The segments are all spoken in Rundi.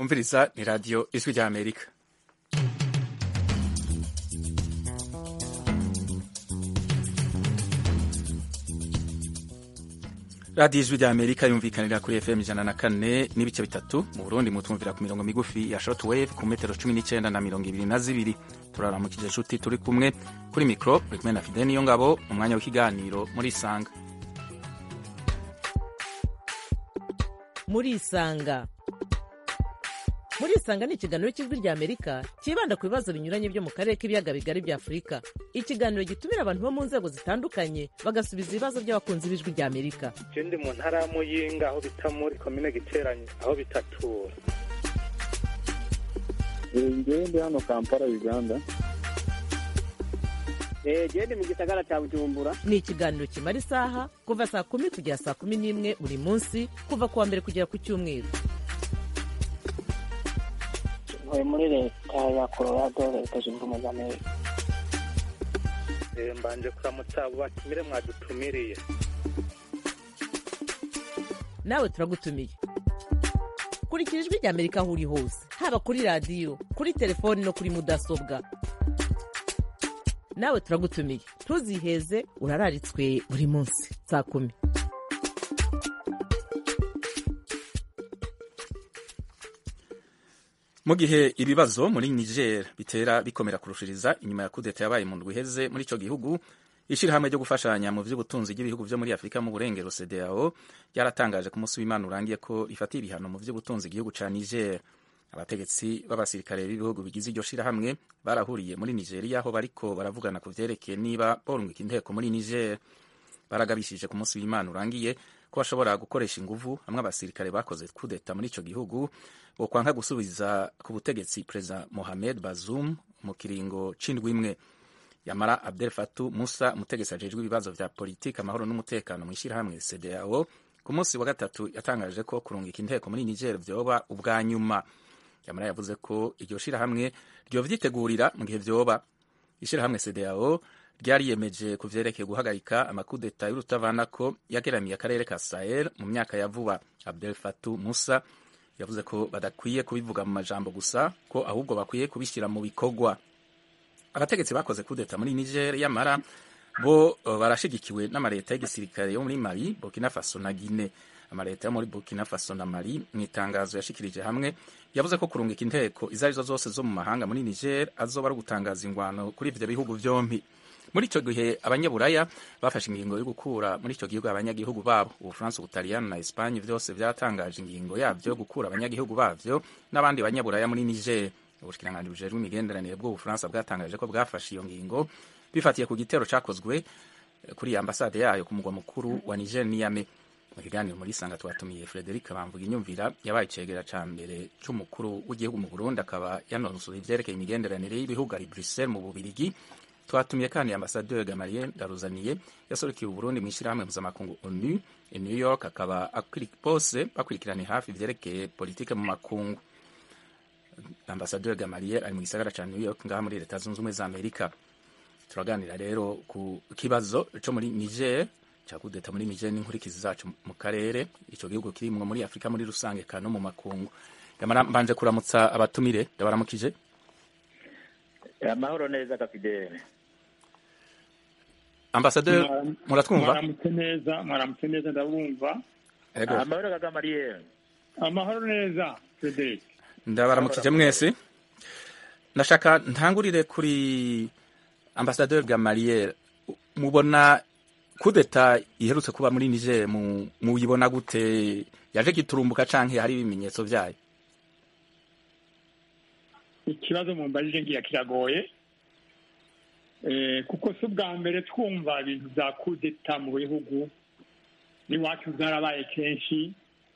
mwumviriza ni radiyo ijwi rya amerika radiyo ijwi rya amerika yumvikanira kuri fm ijana na kane n'ibice bitatu mu burundi mutumvira ku mirongo migufi ya short wave ku metero cumi n'icyenda na mirongo ibiri na zibiri turaramukije inshuti turi kumwe kuri mikoro uri kumwe na fide niyo ngabo mu mwanya w'ikiganiro muri isanga muri isanga muri isanga ni ikiganiro cy'ijwi rya amerika cyibanda ku bibazo binyuranye byo mu karere k'ibiyaga bigari bya afurika ikiganiro gitumira abantu bo mu nzego zitandukanye bagasubiza ibibazo by'abakunzi b'ijwi rya amerika je ndi mu ntara ya muyinga aho bita muri komine giteranye aho bitatura ngewe ndi hano kampala uganda genda mu gisagara cya bujumbura ni ikiganiro kimara isaha kuva saa kumi kugera saa kumi n'imwe buri munsi kuva ku wa mbere kugera ku cyumweru ntuye muri leta ya colorado leta zunze ubumwe za amerika Eh, mbanje kuramutsa abo batumire mwadutumiriye nawe turagutumiye kurikira ijwi rya amerika aho uri hose haba kuri radiyo kuri telefoni no kuri mudasobwa nawe turagutumiye ntuziheze urararitswe buri munsi saa kumi mu gihe ibibazo muri niger bitera bikomera kurushiriza inyuma ya kudeta yabaye mu ndwi iheze muri icyo gihugu ishyirahamwe ryo gufashanya mu by'ubutunzi bw'ibihugu byo muri afurika mu burengero cdao ryaratangaje ku munsi w'imana urangiye ko rifatiye ibihano mu by'ubutunzi igihugu cya niger abategetsi b'abasirikare b'ibihugu bigize iryo shyirahamwe barahuriye muri nigeria aho bariko baravugana ku vyerekeye niba borungika inteko muri niger baragabishije ku munsi w'imana urangiye ko bashobora gukoresha inguvu hamwe abasirikare bakoze kudeta muri ico gihugu bokwanga gusubiza ku butegetsi perezida mohamed bazoum mu kiringo c'indwi imwe yamara abdel fatu musa umutegetsi ajejwe ibibazo vya politiki amahoro n'umutekano mu ishyirahamwe cdao ku munsi wa gatatu yatangaje ko kurungika inteko muri niger vyoba ubwa nyuma yamara yavuze ko iryo shirahamwe ryovyitegurira mu gihe vyoba ishirahamwe cdao ryariyemeje ku vyerekeye guhagarika amakudeta y'urutavanako yageramiye akarere ka sahel mu myaka ya vuba abdel fatu musa yavuze ko badakwiye kubivuga mu majambo gusa ko ahubwo bakwiye kubishyira mu bikorwa abategetsi bakoze kudeta muri niger yamara bo uh, barashigikiwe n'amaleta y'igisirikare yo muri mali burkina faso na guine amaleta yo muri burkina faso na mali mu itangazo yashikirije hamwe yavuze ko kurungika inteko izo arizo zose zo mu mahanga muri niger azoba ari ugutangaza ingwano kuri ivyo bihugu vyompi muri icyo gihe abanyaburaya bafashe ingingo yo gukura muri icyo gihugu abanyagihugu babo ubufaransa ubutaliyani na esipanye byose byatangaje ingingo yabyo yo gukura abanyagihugu babyo n'abandi banyaburaya muri niger ubushikiranganji bujejwe imigenderanire bw'ubufaransa bwatangaje ko bwafashe iyo ngingo bifatiye ku gitero cyakozwe kuri ambasade yayo ku mugwa mukuru wa niger niyame mu kiganiro muri sanga twatumiye frederic bamvuga inyumvira yabaye icegera ca mbere c'umukuru w'igihugu mu burundi akaba yanonosoye ivyerekeye imigenderanire y'ibihugu ari bruxelles mu bubirigi twatumiye kandi ambasaderi Gamaliel Daruzaniye yasorekeye Uburundi mu ishyirahamwe mpuzamakungu ONU i New York akaba bose bakurikirana hafi ivyerekeye politike mu makungu ambasaderi Gamaliel ari mu gisagara ca New York ngaha muri leta zunze ubumwe za Amerika turaganira rero ku kibazo co muri Niger ca kudeta muri Niger n'inkurikizi zacu mu karere ico gihugu kirimwo muri Afrika muri rusange kano mu makungu yamara mbanje kuramutsa abatumire ndabaramukije amahoro neza kafidele ambasaderi muratwumva mwaramutse neza mwaramutse neza ndabumva Ego. amahoro kagamariyeri amahoro neza frederic ndabaramukije mwese ndashaka ntangurire kuri ambasaderi gamaliel mubona kudeta iherutse kuba muri niger mu- muyibona gute yaje giturumbuka canke hari ibimenyetso vyayo ikibazo mumbajije ngira kiragoye Eh, kuko si ubwa mbere twumva ibintu bya kudeta mu bihugu n'iwacu byarabaye kenshi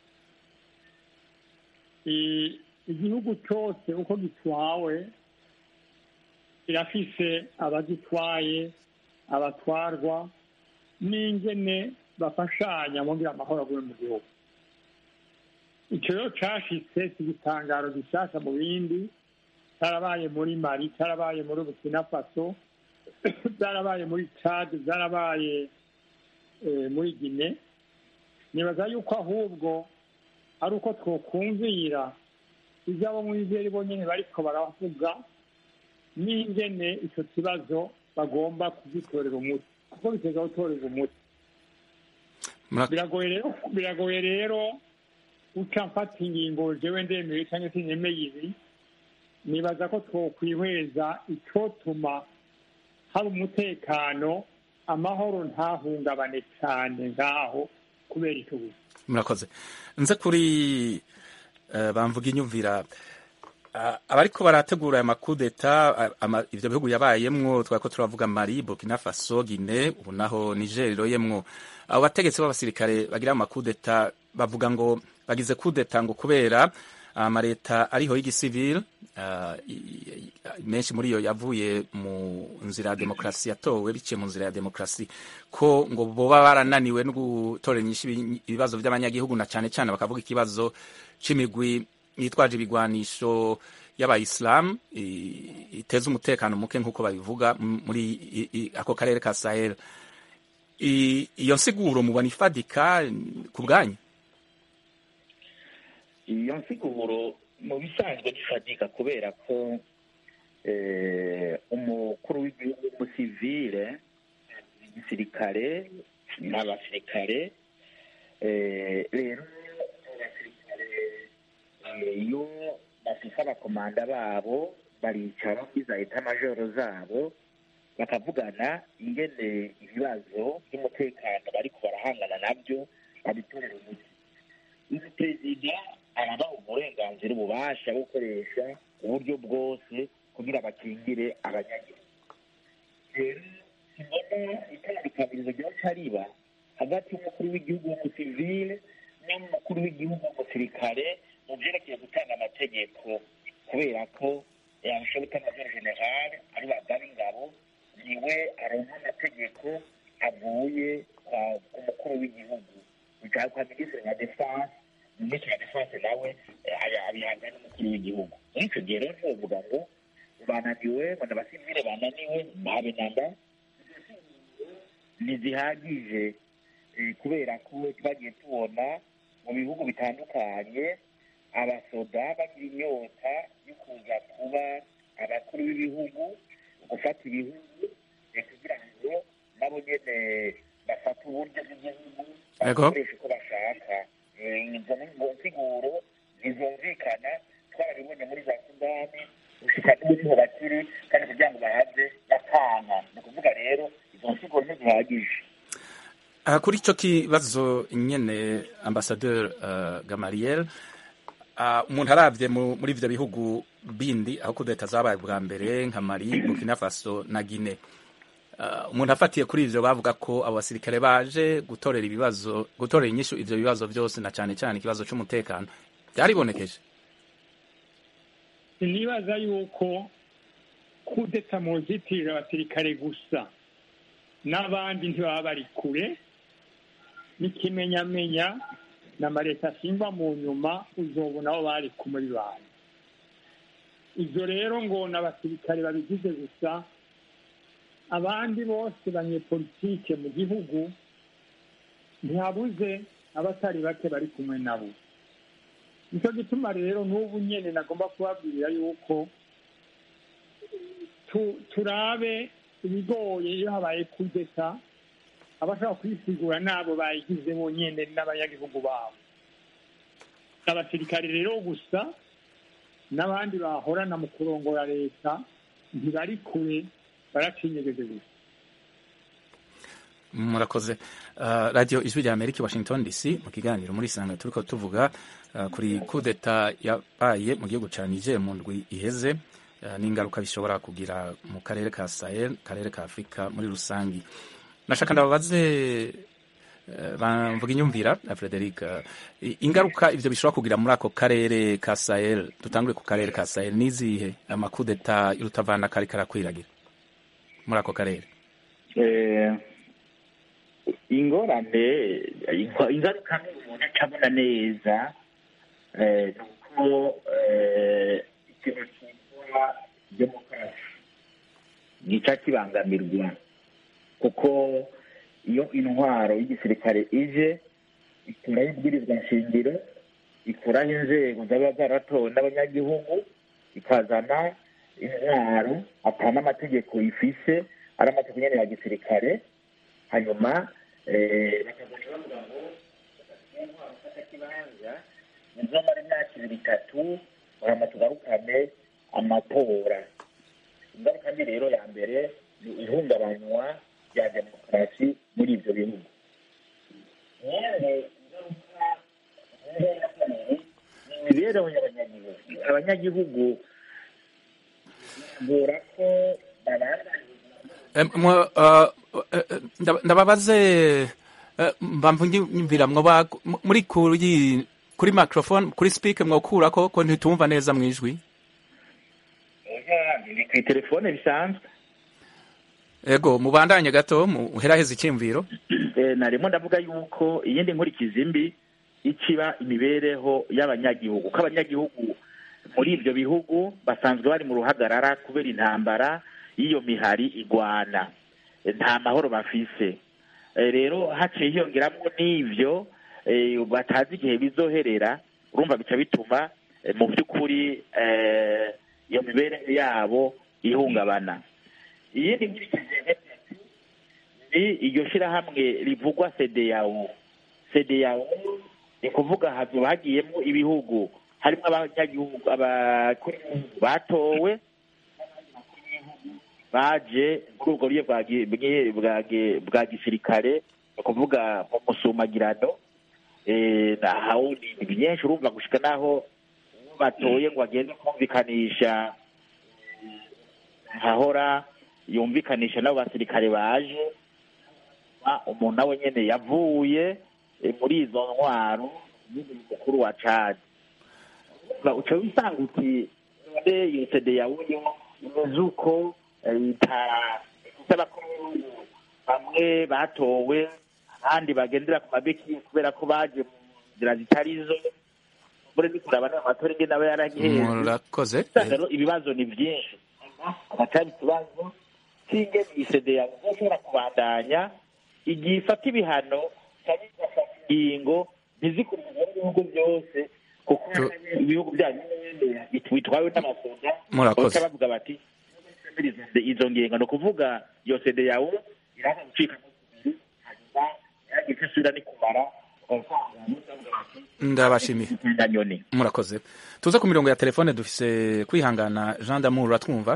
I- igihugu cyose uko gitwawe kirafise abagitwaye abatwarwa n'ingene bafashanya kugira amahoro agume mu gihugu icyo rero cashitse si igitangaro gishasha mu bindi cyarabaye muri mali cyarabaye muri burkina faso byarabaye muri chad byarabaye eh, muri gine nibaza yuko ahubwo ari uko twokumvira izabo mu izeri bonyene bariko baravuga n'ingene ico kibazo bagomba kugitorera umuti kuko biteza gutorerwa umuti Mura- biragoye rero biragoye rero uca mfata ingingo jewe ndemeye cyangwa se nemeye ibi nibaza ko twokwihweza icotuma haba umutekano amahoro ntahungabane cyane ngaho kubera icyo gusa murakoze nze kuri eh, bamvuga inyumvira Ah, abariko barategura aya makudeta ah, ama- ivyo bihugu yabayemwo twari ko turavuga mali burkina faso gine ubu naho niger iroyemwo abo bategetsi b'abasirikare bagira amakudeta bavuga ngo bagize kudeta ngo kubera amaleta ariho y'igisivile ah, i- i- menshi muri yo yavuye mu nzira ya demokarasi yatowe biciye mu nzira ya demokarasi ko ngo boba barananiwe no gutorera inyishu ibi- ibibazo by'abanyagihugu na cane cane bakavuga ikibazo c'imigwi yitwaje ibigwanisho y'abayisilamu i- iteza umutekano muke nk'uko babivuga m- muri i- i- ako karere ka sahel I- iyo nsiguro mubona ifadika ku bwanyu iyo nsiguro mu bisanzwe gifatika kubera ko eh, umukuru w'igihugu w'umusivile igisirikare n'abasirikare eh, rero abasirikare eh, iyo bafise abakomanda babo baricara muri za eta majoro zabo bakavugana ingene ibibazo by'umutekano bariko barahangana nabyo babitorera umuti uyu perezida arabaha uburenganzira ububasha bwo gukoresha uburyo bwose kugira bakingire abanyagihugu rero simbona itandukanirizo ryoca riba hagati y'umukuru w'igihugu w'umusivile n'umukuru w'igihugu w'umusirikare mu vyerekeye gutanga amategeko kubera ko yabishoboka major general ari bagaba ingabo niwe aronka amategeko avuye kwa- ku mukuru w'igihugu bicaye kwa minisitiri wa defense minisitiri wa defense nawe eh, aya- abihabwa n'umukuru w'igihugu muri ico gihe rero ntiwovuga ngo bananiwe ngo n'abasivile bananiwe ntabe namba ntizihagije eh, kubera ko twagiye tubona mu bihugu bitandukanye abasoda bagira inyota yo kuza kuba abakuru b'ibihugu gufata ibihugu eh, kugira ngo nabo nyene bafate uburyo bw'igihugu Yego. bakoresha uko bashaka Eh, izo ni ngo nsiguro ntizumvikana twarabibonye muri za sudani gushika n'ubu niho bakiri kandi kugira ngo bahave batana ni ukuvuga rero izo nsiguro ntizihagije aha kuri ico kibazo nyene ambasadeur uh, gamariel uh, umuntu aravye mu- muri ivyo bihugu bindi aho kudeta zabaye bwa mbere nka mali burkina faso na guine uh, umuntu afatiye kuri ivyo bavuga ko abo basirikare baje gutorera ibibazo gutorera inyishu ivyo bibazo vyose na cane cane ikibazo c'umutekano byaribonekeje sinibaza yuko kudeta mu nzitiriro abasirikare gusa n'abandi ntibaba bari kure n'ikimenyamenya na mareta ashingwa mu nyuma uzobona aho bari kumuri bantu ibyo rero ngo ni abasirikare babigize gusa abandi bose banyepolitike mu gihugu ntihabuze abatari bake bari kumwe nabo nicyo gituma rero n'ubu nyine nagomba kubabwira yuko tu- turabe ibigoye iyo habaye kudeta abashaka kwisigura n'abo bayigize bonyine n'abanyagihugu babo abasirikare rero gusa n'abandi bahorana mu kurongora leta ntibari kure baracinyegeje gusa murakoze uh, radio ijwi rya amerika i washington dc mu kiganiro muri sanga turiko tuvuga uh, kuri kudeta yabaye mu gihugu ca niger mu ndwi iheze uh, n'ingaruka bishobora kugira mu karere ka sahel karere ka afurika muri rusangi nashaka ndababaze uh, bamvuga inyumvira na frederic uh, i- ingaruka ivyo bishobora kugira muri ako karere ka sahel dutangure ku karere ka sahel nizihe amakudeta y'urutavana kari karakwiragira muri ako karere Eh, ingorane ingo- ingaruka ni umuntu acabona neza eh, ni uko eh, ikintu cyitwa demokarasi gica kibangamirwa kuko iyo intwaro y'igisirikare ije ikuraho ibwirizwa nshingiro ikuraho inzego zaba zaratowe n'abanyagihugu ikazana intwaro ata n'amategeko ifise ari amategeko nyene ya gisirikare hanyuma eh, bakaguca bavuga ngo intwaro fata kibanza muzomara imyaka ibiri itatu hama tugarukane amatora ingaruka mbi rero ya mbere ni ihungabanywa rya demokarasi muri ibyo bihugu yewe ingaruka ingaruka ya kabiri ni imibereho y'abanyagihugu abanyagihugu bura ko babana Eh, mwa- ah, eh, eh, ndaba- ndababaze eh, mpamvu nyumvira mwoba m- muri kuri kuri microphone kuri speaker mwokurako ko ntitumva neza mwijwi ni ku telefone bisanzwe ego mubandanye gato muheraheza icyumviro Eh, narimo ndavuga yuko iyindi nkurikizi mbi ikiba imibereho y'abanyagihugu ko abanyagihugu muri ibyo bihugu basanzwe bari mu ruhagarara kubera intambara y'iyo mihari igwana Eh, nta mahoro bafise Eh, rero haciye hiyongeramo n'ivyo eh, batazi igihe bizoherera urumva bica bituma eh, mu by'ukuri eh, iyo mibereho yabo ihungabana iyindi nkurikizi ya gatatu ni iryo shyirahamwe rivugwa sedeyawo sedeyawo ni kuvuga hazoba hagiyemo ibihugu harimo abanyagihugu abakuru b'ibihugu batowe baje muri ubwo buryo bwa gi- bwe- bwa gi- bwa gisirikare ni ukuvuga mu musumagirano eh, na hawuni ni byinshi urumva gushika n'aho uwo batoye ngo agende kumvikanisha hahora yumvikanisha n'abo basirikare baje Ah, umuntu nawe nyene yavuye eh, muri izo ntwaro n'umuntu mukuru wa cadi Ba- uca wisanga uti none iyo sede yawuyo imeze uko eh, ita- ifise abakuru b'ibihugu bamwe batowe abandi bagendera ku mabeki kubera ko baje mu nzira zitari zo muri ni kuraba n'amatora ingene aba yaragiheze murakoze usanga rero ibibazo ni byinshi hagati ikibazo cy'ingene iyi sede yawe izashobora kubandanya igihe ifata ibihano cyangwa igafata ingingo ntizikurikize n'ibihugu byose kuko Tu- ibihugu byanyu nyine bitwawe n'amasoda Murakoze. baca bavuga bati "Twemere izo ngingo ni ukuvuga iyo sede yawe iraza gucika kubiri hanyuma yagiye icyo isubira ni kumara ndabashimiye nyoni murakoze tuze ku mirongo ya telefone dufise kwihangana Jean d'Amour uratwumva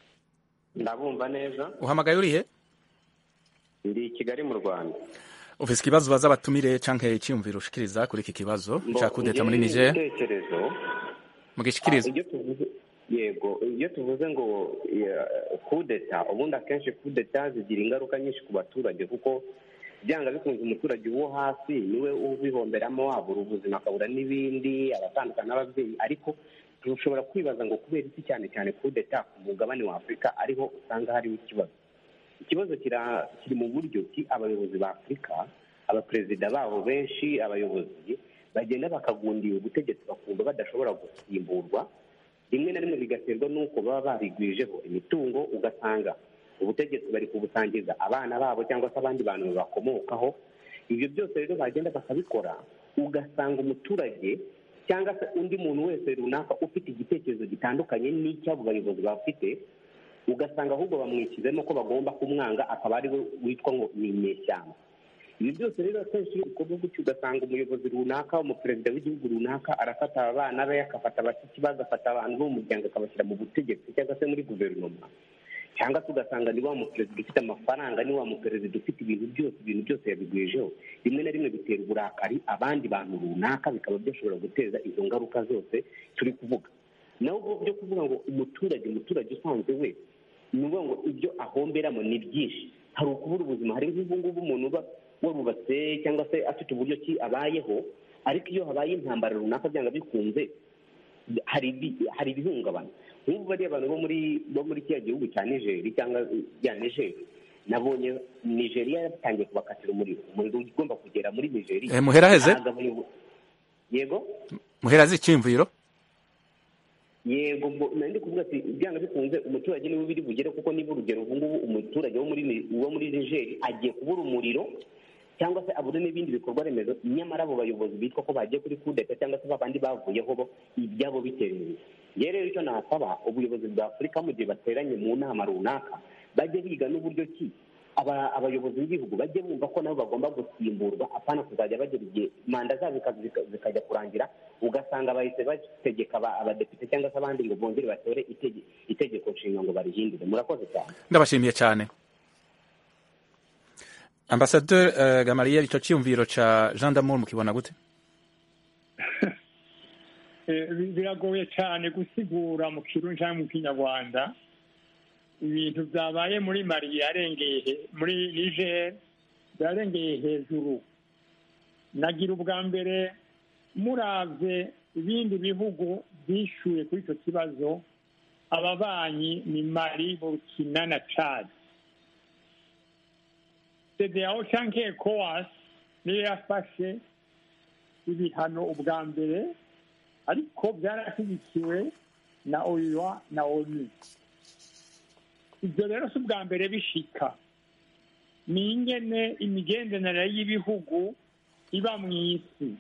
ndabumva neza uhamagaye urihe ndi i kigali mu rwanda ufise ikibazo baza batumire canke icyumviro ushikiriza kuri iki kibazo ca kudeta muri Niger igitekerezo mugishikiriza iyo tuvuze yego iyo tuvuze ngo ya, kudeta ubundi akenshi kudeta zigira ingaruka nyinshi ku baturage kuko byanga bikunze umuturage wo hasi niwe ubihomberamo wabura ubuzima akabura n'ibindi abatandukana n'ababyeyi ariko dushobora kwibaza ngo kubera iki cyane cyane kudeta ku mugabane wa afurika ariho usanga hariho ikibazo ikibazo kira- kiri mu buryo ki abayobozi ba afurika abaperezida babo benshi abayobozi bagenda bakagundira ubutegetsi bakumva badashobora gusimburwa rimwe na rimwe bigaterwa n'uko baba barigwijeho imitungo ugasanga ubutegetsi bari kubusangiza abana babo cyangwa se abandi bantu babakomokaho ibyo byose rero bagenda bakabikora ugasanga umuturage cyangwa se undi muntu wese runaka ufite igitekerezo gitandukanye n'icy'abo bayobozi bafite ugasanga ahubwo bamwishyizemo ko bagomba kumwanga akaba ari we witwa ngo ni inyeshyamba ibi byose rero akenshi iyo bikorwa gutyo ugasanga umuyobozi runaka umuperezida w'igihugu runaka arafata abana be agafata abashyitsi be agafata abantu bo mu muryango akabashyira mu butegetsi cyangwa se muri guverinoma cyangwa se ugasanga ni wa muperezida ufite amafaranga ni wa muperezida ufite ibintu byose ibintu byose yabigwijeho rimwe na rimwe bitera uburakari abandi bantu runaka bikaba byashobora guteza izo ngaruka zose turi kuvuga naho ubwo byo kuvuga ngo umuturage umuturage usanzwe we ni ukuvuga ngo ibyo ahomberamo ni byinshi hari ukubura ubuzima hari nk'ubu ngubu umuntu uba warubatse cyangwa se afite uburyo ki abayeho ariko iyo habaye intambara runaka byanga bikunze hari ibi- hari ibihungabana nk'ubu bariya abantu bo muri bo muri kiriya gihugu cya nigeri cyangwa bya nigeri nabonye nigeriya yatangiye kubakatira umuriro umuriro ugomba kugera muri nigeri Eh, muheraheze? yego muherazi icyumviro yego ubwo nari ndi kuvuga ati byanga bikunze umuturage niwe biri bugere kuko niba urugero ubu ngubu umuturage wo muri Ni- wo muri nigeri agiye kubura umuriro cyangwa se abure n'ibindi bikorwa remezo nyamara abo bayobozi bitwa ko bagiye kuri kudeta cyangwa se babandi bavuyeho bo ibyabo bitereye ngewe rero icyo nasaba ubuyobozi bwa afurika mu gihe bateranye mu nama runaka bajye biga n'uburyo ki aba- abayobozi b'igihugu bajye bumva ko nabo bagomba gusimburwa apana kuzajya bagera igihe manda zabo zika- zika- zikajya kurangira ugasanga bahise bategeka aba- abadepite cyangwa se abandi ngo bongere batore itege- itegeko nshinga ngo barihindure murakoze cyane ndabashimiye cyane ambasaderi uh, gamariyeri icyo cyiyumviro ca jean damour mukibona gute Eh, bi- biragoye cyane gusigura mu kirundi cyangwa mu kinyarwanda ibintu byabaye muri mali yarengeye he- muri niger byarengeye hejuru nagira ubwa mbere muravye ibindi bihugu byishyuye kuri icyo kibazo ababanyi ni mali burkina na chad cdao cyangwa ecowas niyo yafashe ibihano ubwa mbere ariko byarashyigikiwe na oua na onu ibyo rero si ubwa mbere bishika ni ingene imigenderanire y'ibihugu iba mu isi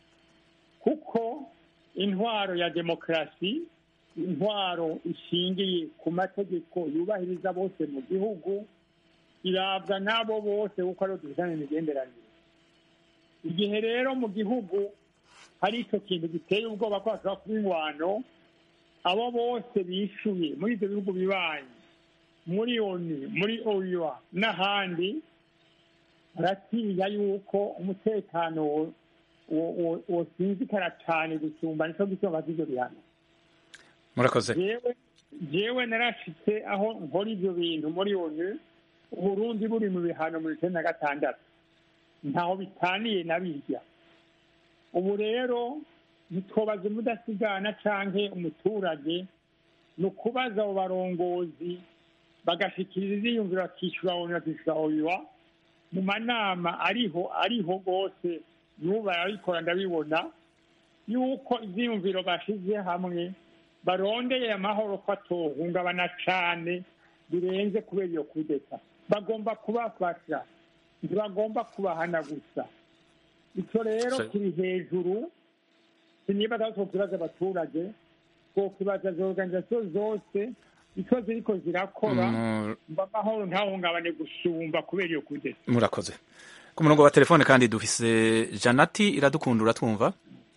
kuko intwaro ya demokarasi intwaro ishingiye ku mategeko yubahiriza bose mu gihugu irabwa n'abo bose kuko ariho dufitanye imigenderanire igihe rero mu gihugu hari icyo kintu giteye ubwoba ko hashobora kuba ingwano abo bose bishyuye muri ibyo bihugu bibanyi muri oni muri oya n'ahandi baratinya yuko umutekano wo- wo- wo- wosinzikara cyane gusumba nicyo gituma ibyo bihano murakoze jewe jewe narashitse aho nkora ibyo bintu muri onu uburundi buri mu bihano mu icenda na gatandatu ntaho bitaniye na birya ubu rero ntitwobaze umudasigana canke umuturage ni ukubaza abo barongozi bagashikiriza iziyumviro bakishyura onu bakishyura oyuwa mu manama ariho ariho rwose n'ubu barabikora ndabibona yuko ivyiyumviro bashize hamwe barondeye amahoro ko atohungabana cane birenze kubera iyo kudeta bagomba kubafasha ntibagomba kubahana gusa icyo rero Se- kiri hejuru sinibaza ko kibaza abaturage twokibaza izo organizasiyo zose icyo ziriko zirakora Mu- mba amahoro ntahungabane gusumba kubera iyo kudeta murakoze ku murongo wa telefone kandi dufise janati iradukunda uratwumva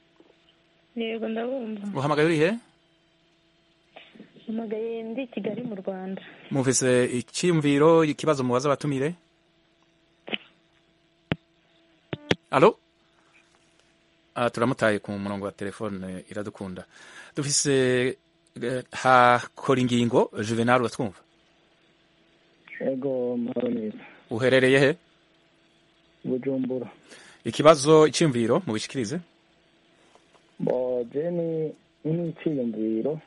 yego ndabumva uhamagaye urihe mpamagaye ndi i kigali mu rwanda mufise icyiyumviro ikibazo mubaza abatumire alo Ah, turamutaye ku murongo wa telefone iradukunda dufise eh, hakora ingingo juvenal uratwumva ego mahoro neza uherereye he bujumbura ikibazo icyiyumviro mubishikirize bo jeni n'iciyumviro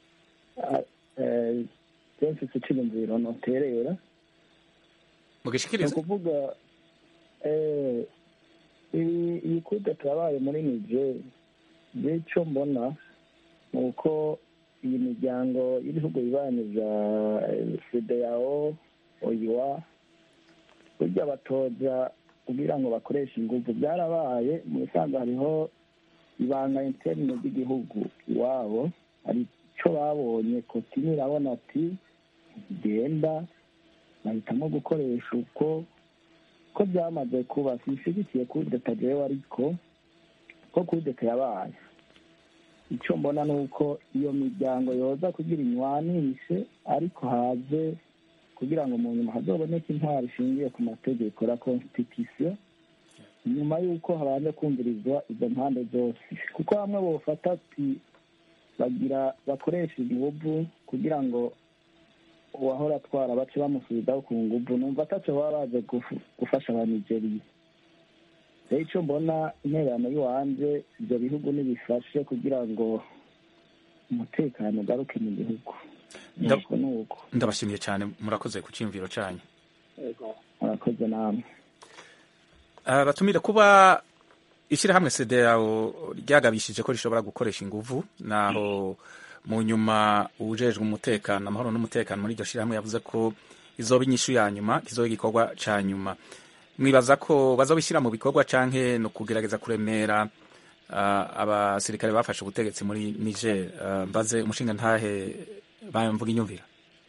je mfise iciyumviro noterera ni mugishikirize ukuvuga eh, ibi iyi kude turabaye muri niger je ico mbona ni uko iyi miryango y'ibihugu bibanyi bya fedeyao oyiwa burya batoza kugira ngo bakoreshe ingufu byarabaye mu bisanzwe hariho ibanga interne ry'igihugu iwabo hari icyo babonye kotini irabona ati genda bahitamo gukoresha uko ko byamaze kuba sinshyigikiye kudeta jewe ariko ko kudeta yabaye icyo mbona ni uko iyo miryango yoza kugira inywanishe ariko haze kugira ngo mu nyuma hazoboneke intwaro ishingiye ku mategeko la constitution nyuma y'uko habanje kumvirizwa izo mpande zose kuko bamwe bofata ati bagira bakoresha inguvu kugira ngo uwahora atwara bace bamusubizaho ku nguvu numva ataco baba baje gufu- gufasha abanigeriya rero ico mbona intererano y'iwanje ivyo bihugu nibifashe kugira ngo umutekano ugaruke mu gihugu Nda- nuko nuko ndabashimiye cyane murakoze ku cyiyumviro cyanyu murakoze namwe Ah, batumire kuba ishyirahamwe CEDEAO ryagabishije ko rishobora gukoresha inguvu naho mu nyuma ujejwe umutekano amahoro n'umutekano muri iryo shyirahamwe yavuze ko izoba inyishu ya nyuma kizoba igikorwa ca nyuma mwibaza ko bazobishyira mu bikorwa canke no kugerageza kuremera uh, abasirikare bafashe ubutegetsi muri Niger uh, mbaze umushinga ntahe bamvuga inyumvira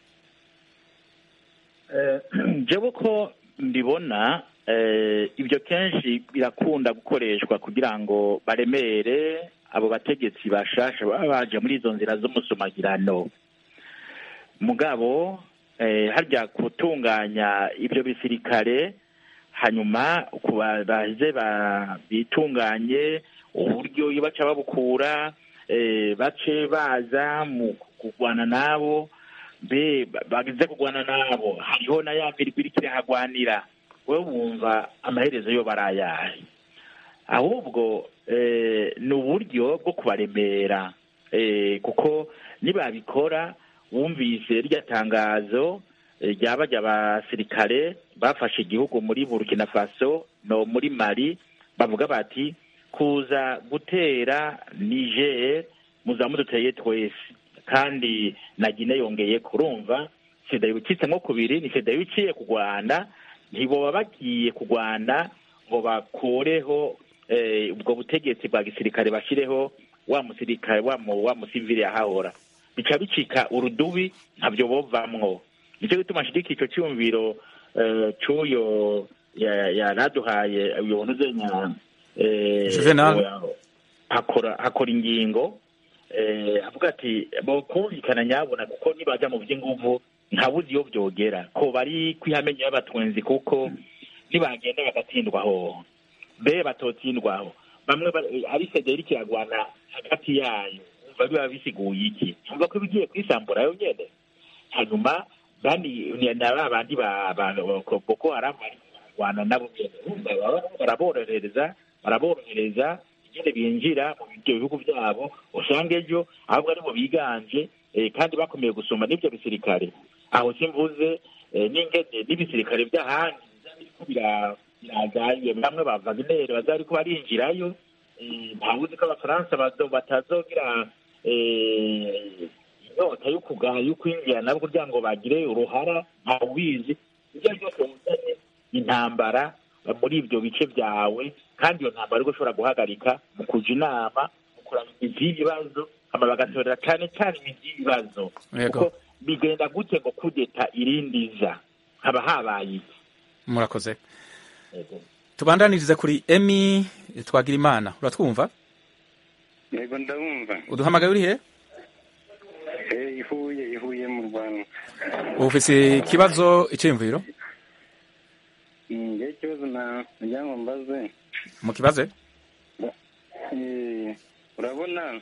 jewe ko mbibona ibyo kenshi birakunda gukoreshwa kugira ngo baremere abo bategetsi bashasha baba baje muri izo nzira z'umusumagirano mugabo harya gutunganya ibyo bisirikare hanyuma baze bitunganye uburyo iyo baca babukura bace baza mu kurwana nabo mbe bagize kurwana nabo hariho na ya mirwi iriko irahagwanira wowe wumva amaherezo yo barayahe ahubwo ni uburyo bwo kubaremera kuko nibabikora wumvise rya tangazo ryaba abasirikare bafashe igihugu muri burkina faso no muri mali bavuga bati kuza gutera niger muzamuduteye twese kandi na gine yongeye kurumva sida yibukitse nko kubiri ni sida yibiciye ku rwanda ntiboba bagiye ku rwanda ngo bakureho ubwo butegetsi bwa gisirikare bashyireho wa musirikare wa musivili yahahora bica bicika urudubi ntabyo bovamwo nicyo gituma nshyigikiye icyo cyumviro cy'uyo yaraduhaye uyu ntuzenya hakora hakora ingingo avuga ati kumvikana nyabona kuko nibajya mu by'inguvu ntabuzi iyo byogera ko bari kwihamenyo y'abatwenzi kuko nibagenda bagatsindwaho mbe batotsindwaho bamwe ari federi kiragwana hagati yayo umva biba bisiguye iki umva ko bigiye kwisambura yo nyene hanyuma bani ni ba bandi ba boko haramu bari kurwana nabo nyene baraborohereza baraborohereza nyine binjira mu ibyo bihugu byabo usanga ejo ahubwo aribo biganje kandi bakomeye gusumba n'ibyo bisirikare aho simvuze n'ingene n'ibisirikare by'ahandi biriko biragaye bamwe ba vagineri bazari ko barinjirayo ntawuzi ko abafaransa batazogira inyota yo kugaya yo kwinjira nabo kugira ngo bagire uruhara ntawubizi ibyo ari byose wuzanye intambara muri ibyo bice byawe kandi iyo ntambara ariko ushobora guhagarika mu kuja inama mu kuraba imizi y'ibibazo hama bagatorera cyane cyane imizi y'ibibazo kuko bigenda gute ngo kudeta irindiza haba habaye iki murakoze tubandanirize kuri emi twagira imana uratwumva yego ndabumva uduhamagaye uri he ihuye ihuye mu rwanda ufise ikibazo icyiyumviro njye ikibazo nagira ngo mbaze mu kibaze urabona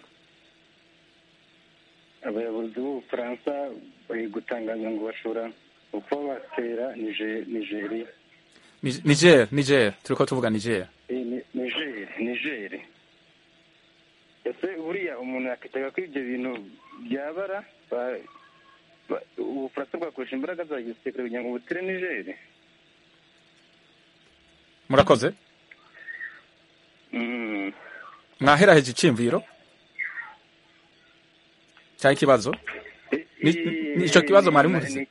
abayobozi b'ubufaransa bari gutangaza ngo bashobora uko batera nigeri niger niger turi ko tuvuga niger nigeri nigeri ese buriya umuntu yakitaga ko ibyo bintu byabara ubufaransa bwakoresha imbaraga za gisirikare kugira ngo butere nigeri murakoze mwaheraheje icyiyumviro cyangwa ikibazo nicyo kibazo mwari muzi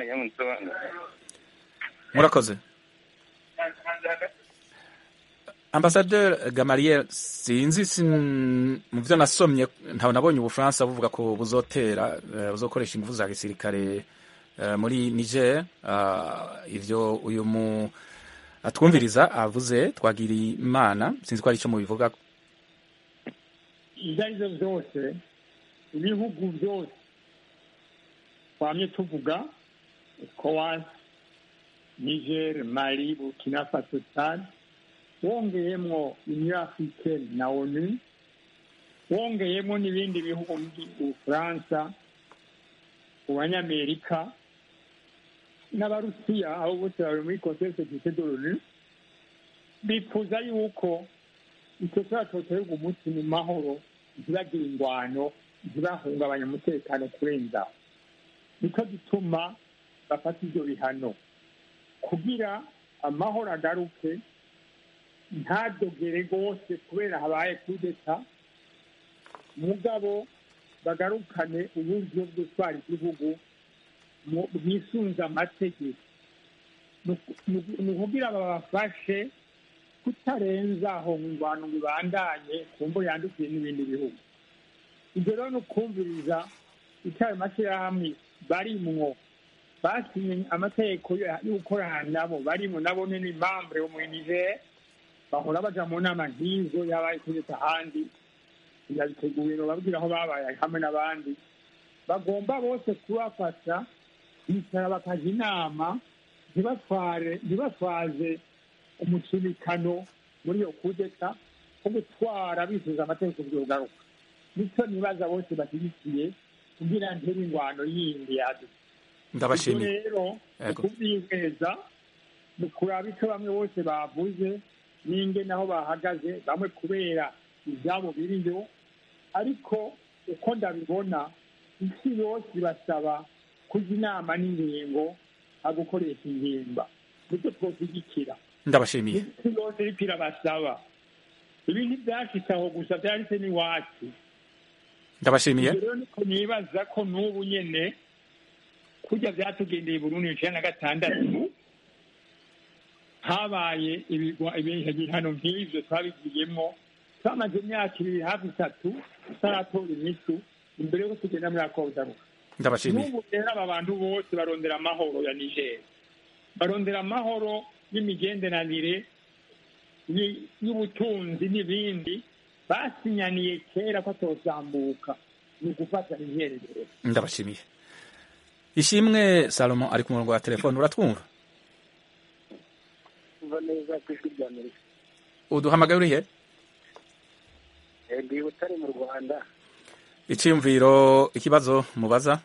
murakoze ambasaderi gamariye sinzi mu byo nasomye ntabwo nabonye ubufaransa buvuga ko buzotera buzokoresha ingufu za gisirikare muri niger ibyo uyu mu atwumviriza avuze twagiriye imana sinzi ko ari icyo mubivuga ibyo ari byo byose ibihugu byose twamye tuvuga ekowasi niger mali burkina faso tchad wongeyemo union africaine na onu wongeyemo n'ibindi bihugu ubufaransa abanyamerika n'abarusiya aho bose bari muri conseil securite de l'onu bifuza yuko icyo kibazo cyoterwa umunsi mu mahoro ntibagire ingwano ntibahungabanye umutekano kurenza nicyo gituma bafata ibyo bihano kugira amahoro agaruke ntadogere rwose kubera habaye kudeta mugabo bagarukane uburyo bwo gutwara igihugu bwisunze amategeko ni ukugira babafashe kutarenza aho mu bantu bibandanye ku mbo yandukiye n'ibindi bihugu ibyo rero ni ukumviriza icyo ayo mashyirahamwe barimwo basinye amategeko yo gukorana nabo barimo nabo ni impamvu yo muri niger bahora baja mu nama nk'izo yabaye kugeza ahandi yabiteguye bababwira aho babaye hamwe n'abandi bagomba bose kubafasha bicara bakaja inama ntibatware ntibatwaze umusunikano muri iyo kudeta wo gutwara bifuza amategeko byogaruka nicyo nibaza bose bashyigikiye kugira ntebe ingwano yindi yaduka ndabashimiye rero kubyizeza ni kuraba icyo bamwe bose bavuze n'inge naho bahagaze bamwe kubera ibyabo biriyo ariko uko ndabibona isi yose ibasaba kujya inama n'ingingo gukoresha ingimba nicyo twoshyigikira ndabashimiye isi yose iriko irabasaba ibi ntibyashitse aho gusa byanditse n'iwacu ndabashimiye rero niko nibaza ko n'ubu nyene kurya byatugendeye Burundi icenda na gatandatu habaye ibihano nk'ivyo twabigiyemwo twamaze imyaka ibiri hafi itatu tutaratora imisu imbere yuko tugenda muri akodaruka ndabashimiye n'ubu rero aba bantu bose barondera amahoro ya niger barondera amahoro y'imigenderanire y'ubutunzi n'ibindi basinyaniye kera ko atosambuka ni ugufata imyerezo ndabashimiye ishimwe salomo ari ku murongo wa telefone uratwumva umva neza ku ijwi rya amerika uduhamagaye urihe ndi butare mu rwanda icyiyumviro ikibazo mubaza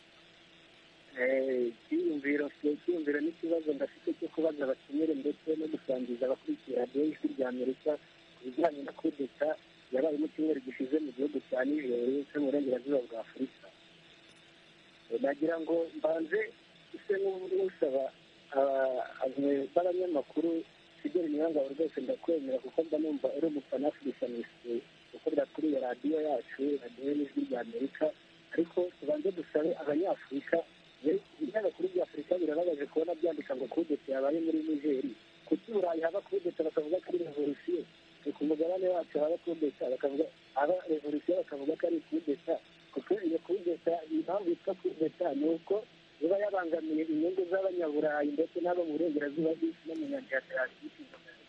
icyiyumviro icyiyumviro n'ikibazo ndafite cyo kubaza abakenyere ndetse no gusangiza abakurikira radiyo y'ijwi rya amerika ku bijyanye na kudeta yabaye mu cyumweru gishize mu gihugu cya nijeri cyo mu burengerazuba bwa afurika nagira ngo mbanze ise n'usaba b'abanyamakuru fideli nyirangabo rwose ndakwemera kuko mba numva uri umufana afurikanisi ukorera kuri iyo radiyo yacu radiyo y'ijwi rya amerika ariko tubanze dusabe abanyafurika ibinyamakuru bya afurika birababaje kubona byandika ngo kudeta yabaye muri nigeri kuki burayi haba kudeta bakavuga ko ari revolisiyo ku mugabane wacu haba kudeta bakavuga haba revolisiyo bakavuga ko ari kudeta kuko iyo kudeta impamvu yitwa kudeta ni uko iba yabangamiye inyungu z'abanyaburayi ndetse n'abo mu burengerazuba bw'isi no mu nyanja ya atlantike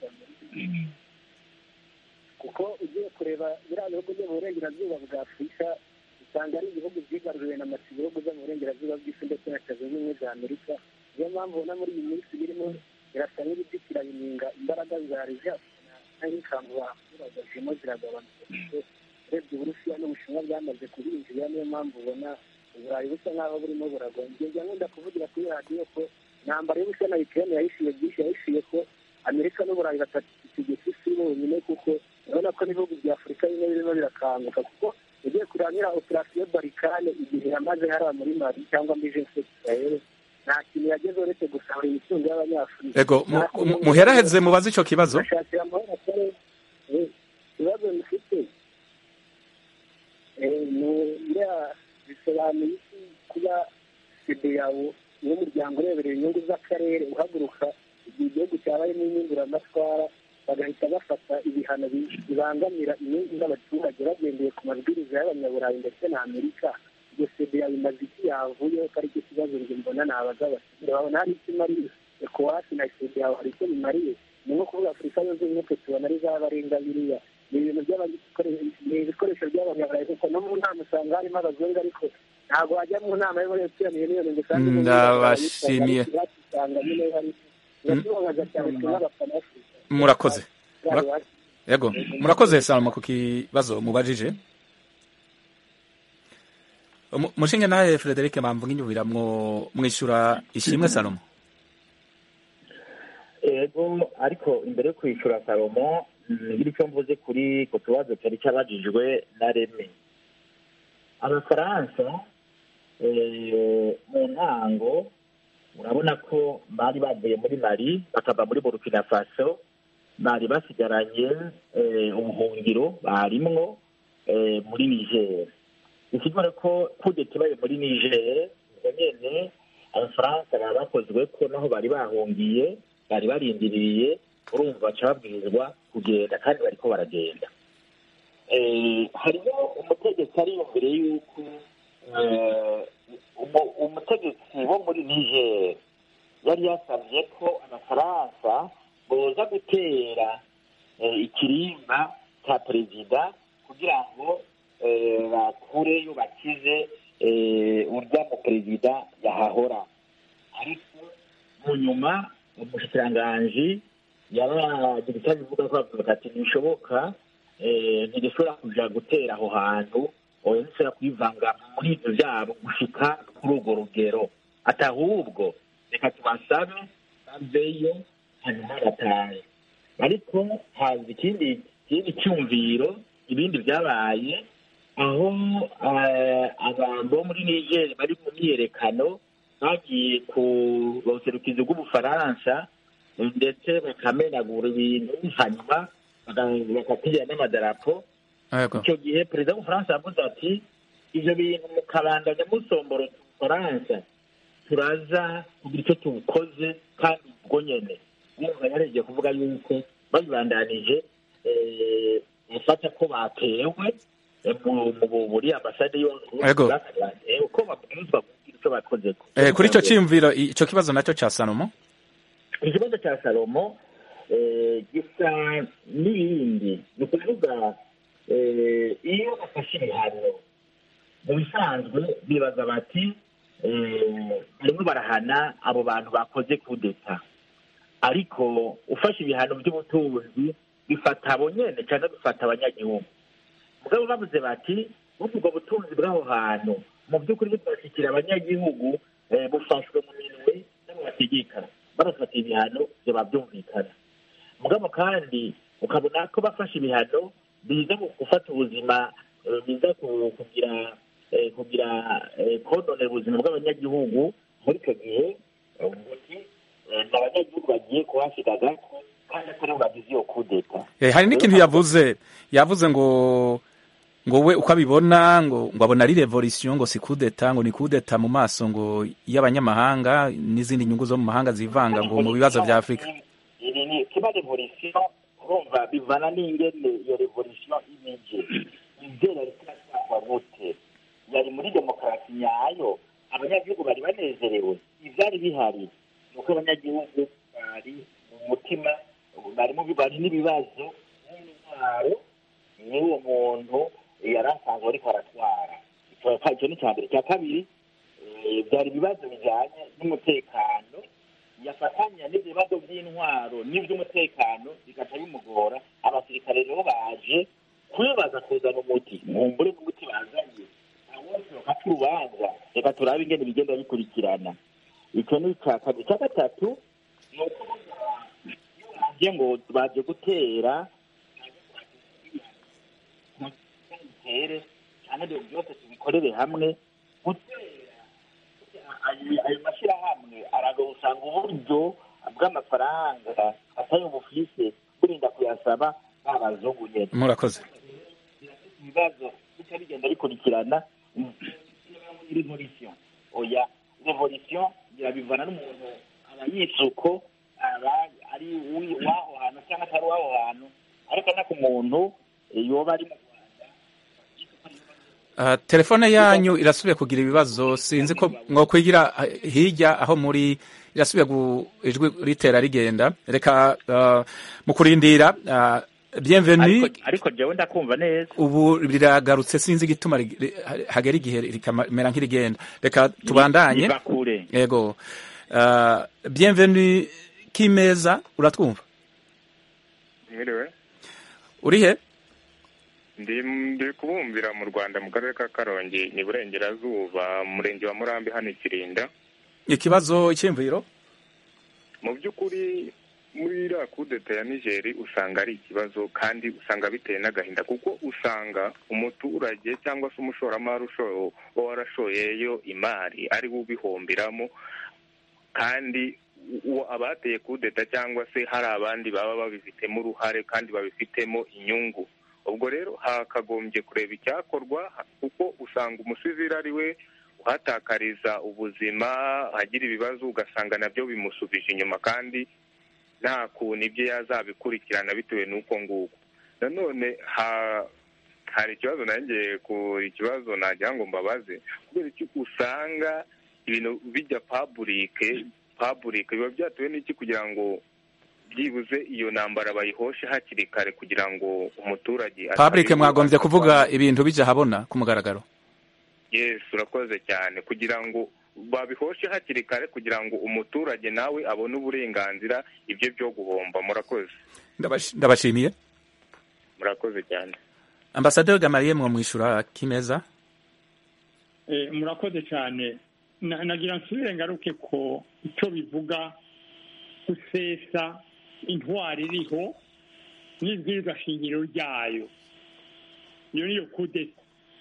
kuko ugiye kureba biriya bihugu byo mu burengerazuba bwa afurika usanga ari ibihugu byigaruriwe na masi ibihugu byo mu burengerazuba bw'isi ndetse na leta zunze ubumwe za amerika niyo mpamvu ubona muri iyi minsi birimo birasa nk'ibidikira bininga imbaraga za rija nk'ikanzu abaturage zirimo ziragabanuka urebye uburusiya n'ubushinwa byamaze kubinjira niyo mpamvu ubona uburayi busa nk'aho burimo buragwa ngenda nkunda kuvugira kuri radiyo ko intambara y'ubusa na ukraine yahishiye byinshi yahishiye ko amerika n'uburayi batategeka isi bonyine kuko urabona ko n'ibihugu bya afurika bimwe birimo birakanguka kuko ugiye kurangira operasiyo barikane igihe yamaze hariya muri mari cyangwa muri jense israel nta kintu yageze uretse gusahura imitungo y'abanyafurika ego muheraheze mubaze icyo kibazo bashakira amahoro kare ikibazo mufite bisobanuye iki kuba sedeyawo n'umuryango ureberera inyungu z'akarere uhaguruka igihe igihugu cyabayemo impinduramatwara bagahita bafata ibihano bibangamira inyungu z'abaturage bagendeye ku mabwiriza y'abanyaburayi ndetse na amerika iyo sedeya bimaze iki yavuyeho ko aricyo kibazo njye mbona nabaza abasivile babona hari icyo imariye ekowasi na sedeya hari icyo bimariye ni nko kuvuga afurika yunze ubumwe twe tubona ari zabarenga biriya ni ibintu ni ibikoresho by'abanyaburayi kuko no mu nama usanga harimo abazungu ariko ntabwo wajya mu nama yo muri etuyanire n'iyo ngo usange ndabashimiye usanga nyine hari biratubabaza cyane twe n'abafana b'afurika murakoze yego murakoze salomo ku kibazo mubajije mushinge nawe frederic mpamvu nk'inyubira mwishyura ishimwe salomo ego ariko imbere yo kwishyura salomo ngira icyo mvuze kuri ku tubazo cyari cyabajijwe na reme abafaransa mu ntango urabona ko bari bavuye muri mari bakava muri burkina faso bari basigaranye ubuhungiro barimwo muri niger ikivuga ko kudeta ibaye muri niger ubwo nyene abafaransa baba bakozwe ko naho bari bahungiye bari barindiriye urumva baca babwirizwa kugenda kandi bariko baragenda Eh, hariho umutegetsi ari imbere y'uko eh, umu- umutegetsi wo muri niger yari yasabye ko abafaransa boza gutera eh, ikirimba cya perezida kugira ngo eh, bakureyo bakize eh, urya mu perezida yahahora ariko mu nyuma umushikiranganji yaragira icyo abivuga ko avuga ati ntibishoboka eh, ntidushobora kuja gutera aho hantu oya ntidushobora kwivanga muri ibyo byabo gushika kuri urwo rugero ati ahubwo reka tubasabe baveyo hanyuma batahe ariko haza ikindi ikindi cyumviro ibindi byabaye aho eh, abantu bo muri niger bari mu myiyerekano bagiye ku buserukizi bw'ubufaransa ndetse bakamenagura ibintu hanyuma baka- bakatira n'amadarapo Yego. icyo gihe perezida w'ubufaransa yavuze ati ibyo bintu mukabandanya musombora ubufaransa turaza kugira icyo tubukoze kandi ubwo nyene yumva yaregeye kuvuga yuko babibandanije eh, gufata ko batewe eh, mu- mu- muri ambasade yo Yego. eh, uko babwirizwa kugira icyo bakozeko Eh, kuri icyo cyiyumviro icyo kibazo nacyo cya salomo ikibazo cya salomo eh, gisa n'ibindi ni ukuvuga eh, iyo bafashe ibihano mu bisanzwe bibaza bati eh, barimo barahana abo bantu bakoze kudeta ariko ufashe ibihano by'ubutunzi bifata abo nyene cyangwa bifata abanyagihugu mugabo bavuze bati bumva ubwo butunzi bw'aho hantu mu by'ukuri bwashyikira abanyagihugu eh, bufashwe mu minwe n'abo bategeka barafata ibihano byaba byumvikana mugabo kandi ukabona ko bafashe ibihano biza mu gufata ubuzima eh, biza ku- kugira eh, kugira eh, kononera ubuzima bw'abanyagihugu muri icyo gihe eh, umuti eh, ni abanyagihugu bagiye kuhasiga gato kandi atari bo bagize iyo kudeta Eh, hari n'ikintu yavuze yavuze ngo ngo we uko abibona ngo ngo abona ari revolution ngo si kudeta ngo ni kudeta mu maso ngo y'abanyamahanga n'izindi nyungu zo mu mahanga zivanga ngo mu bibazo bya afurika iri ni kiba revolution urumva bivana n'ingene iyo revolution imije izera rikirasangwa gute yari muri demokarasi nyayo abanyagihugu bari banezerewe ivyari bihari ni uko abanyagihugu bari mu mutima bari mu bari n'ibibazo n'intwaro n'uwo muntu yari asanzwe ariko aratwara Icyo- icyo ni icya mbere icya kabiri eh, byari ibibazo bijyanye n'umutekano yafatanya n'ibibazo by'intwaro n'iby'umutekano bigaca bimugora abasirikare rero baje kwibaza kuzana umuti mumbure n'umuti bazanye bose bafata urubanza reka turabe ingene bigenda bikurikirana icyo ni icya kabiri icya gatatu ni uko iyo baje ngo baje gutera dutere cyane ibyo byose tubikorere hamwe gutera ayo ayo mashyirahamwe araga usanga uburyo bw'amafaranga atari ubufise burinda kuyasaba babazungu nyene murakoze ibibazo bica bigenda bikurikirana revolution oya revolution irabivana n'umuntu aba yisuko aba ari uwi- w'aho hantu cyangwa atari uw'aho hantu ariko no ku muntu eh, yoba ari mu Ah, telefone yanyu irasubiye kugira ibibazo sinzi ko mwokwigira ah, hirya aho muri irasubiye gu- ijwi ritera rigenda reka ah, mu kurindira ah, bienvenue ariko ariko jewe ndakumva neza ubu riragarutse sinzi igituma rig- ri- hagera igihe rikamera nk'irigenda reka tubandanye niva kure yego Ah, bienvenue kimeza uratwumva mwiriwe uri he ndi ndi kubumbira mu rwanda mu karere ka karongi ni burengerazuba mu murenge wa murambi hano i kirinda ikibazo icyiyumviro mu by'ukuri muri iriya kudeta ya nigeri usanga ari ikibazo kandi usanga biteye n'agahinda kuko usanga umuturage cyangwa se umushoramari usho- uba warashoyeyo imari ari we ubihombiramo kandi uwo abateye kudeta cyangwa se hari abandi baba babifitemo uruhare kandi babifitemo inyungu ubwo rero hakagombye kureba icyakorwa kuko usanga umusivili ari we kuhatakariza ubuzima hagira ibibazo ugasanga nabyo bimusubije inyuma kandi nta kuntu ibyo yazabikurikirana bitewe n'uko nguko nanone ha- hari ikibazo nanjye ku ikibazo nagira ngo mbabaze kubera iki usanga ibintu bijya paburike paburike biba byatewe n'iki kugira ngo byibuze iyo ntambara bayihoshe hakiri kare kugira ngo umuturage public atabibuza. mwagombye kuvuga ibintu bijya habona ku mugaragaro yes urakoze cyane kugira ngo babihoshe hakiri kare kugira ngo umuturage nawe abone uburenganzira ibyo byo guhomba murakoze Ndabash- ndabashimiye murakoze cyane ambasaderi gamariye mwo mwishura kimeza Eh, murakoze cyane Na- nagira nsubire ngaruke ko icyo bivuga gusesa intwari iriho n'ibwirizwa shingiro ryayo iyo niyo kudeta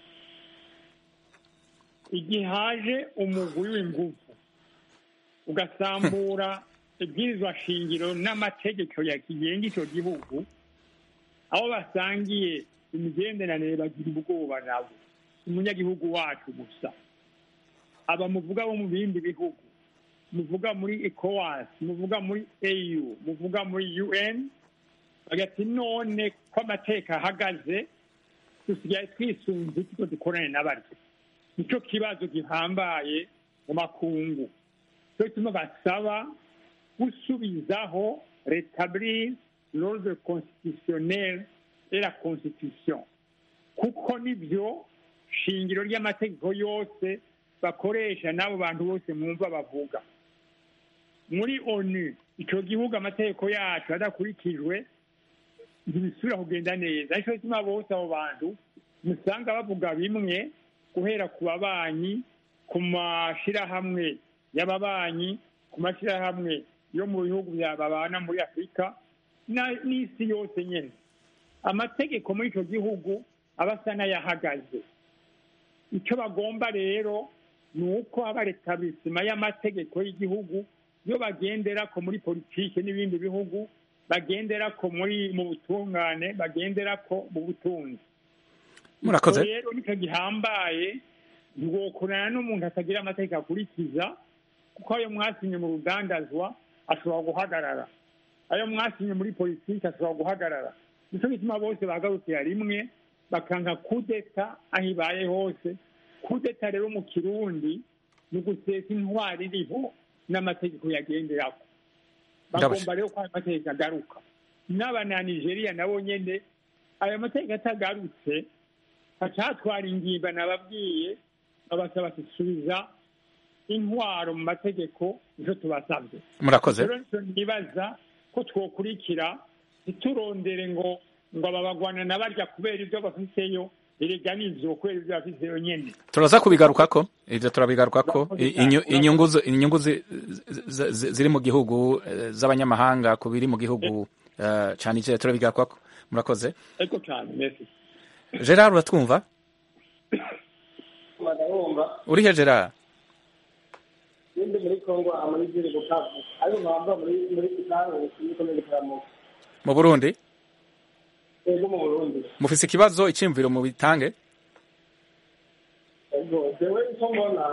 igihe haje umugwi w'ingufu ugasambura ibwirizwa shingiro n'amategeko yakigenga icyo gihugu aho basangiye imigenderanire bagira ubwoba nabo umunyagihugu wacu gusa aba muvuga bo mu bindi bihugu muvuga muri ecowas muvuga muri au muvuga muri un bagati none ko amateka ahagaze dusigaye twisunze tuko dukorane n'abaryo nicyo kibazo gihambaye mu makungu cyo gituma basaba gusubizaho rétablir l'ordre constitutionnel et la constitution kuko nibyo shingiro ry'amategeko yose bakoresha n'abo bantu bose mwumva bavuga muri onu icyo gihugu amategeko yacu adakurikijwe ntibisubira kugenda neza ariko gituma bose abo bantu musanga bavuga bimwe guhera ku babanyi ku mashyirahamwe y'ababanyi ku mashyirahamwe yo mu bihugu bya babana muri afurika na- n'isi yose nyine amategeko muri icyo gihugu aba asa n'ayahagaze icyo bagomba rero ni uko haba retablissement y'amategeko y'igihugu yo bagendera ko muri politiki n'ibindi bihugu bagendera ko muri mu butungane bagendera ko mu butunzi Murakoze. Icyo rero nicyo gihambaye ntiwokorana n'umuntu atagira amategeko akurikiza kuko ayo mwasinye mu rudandazwa ashobora guhagarara ayo mwasinye muri politiki ashobora guhagarara nicyo gituma bose bahagarukira rimwe bakanga kudeta aho ibaye hose kudeta rero mu kirundi ni ugusesa intwari iriho n'amategeko yagenderaho bagomba rero ko ayo mategeko agaruka n'abana nigeria nabo nyene ayo mategeko atagarutse hacatwara ingimba nababwiye babasaba gusubiza intwaro mu mategeko nico tubasabye Murakoze. rero nico nibaza ko twokurikira ntiturondere ngo ngo aba bagwana na barya kubera ibyo bafiseyo erega nivyo kubera ibyo bafiseyo nyene turaza kubigarukako ivyo turabigarukako Murakoze I- inyu- cyane. inyungu zo- inyungu zi- zi- zi- ziri mu gihugu eh, z'abanyamahanga ku biri mu gihugu eh, ca Niger turabigarukako murakoze ariko cane merci Gerard uratwumva ndabumva urihe Gerard nindi muri kongo muri ziri bukavu ariko nkaba muri muri kitango muri komine karamuka mu Burundi ego mu burundi mufise ikibazo iciyumviro mu bitange ego jewe icyo mbona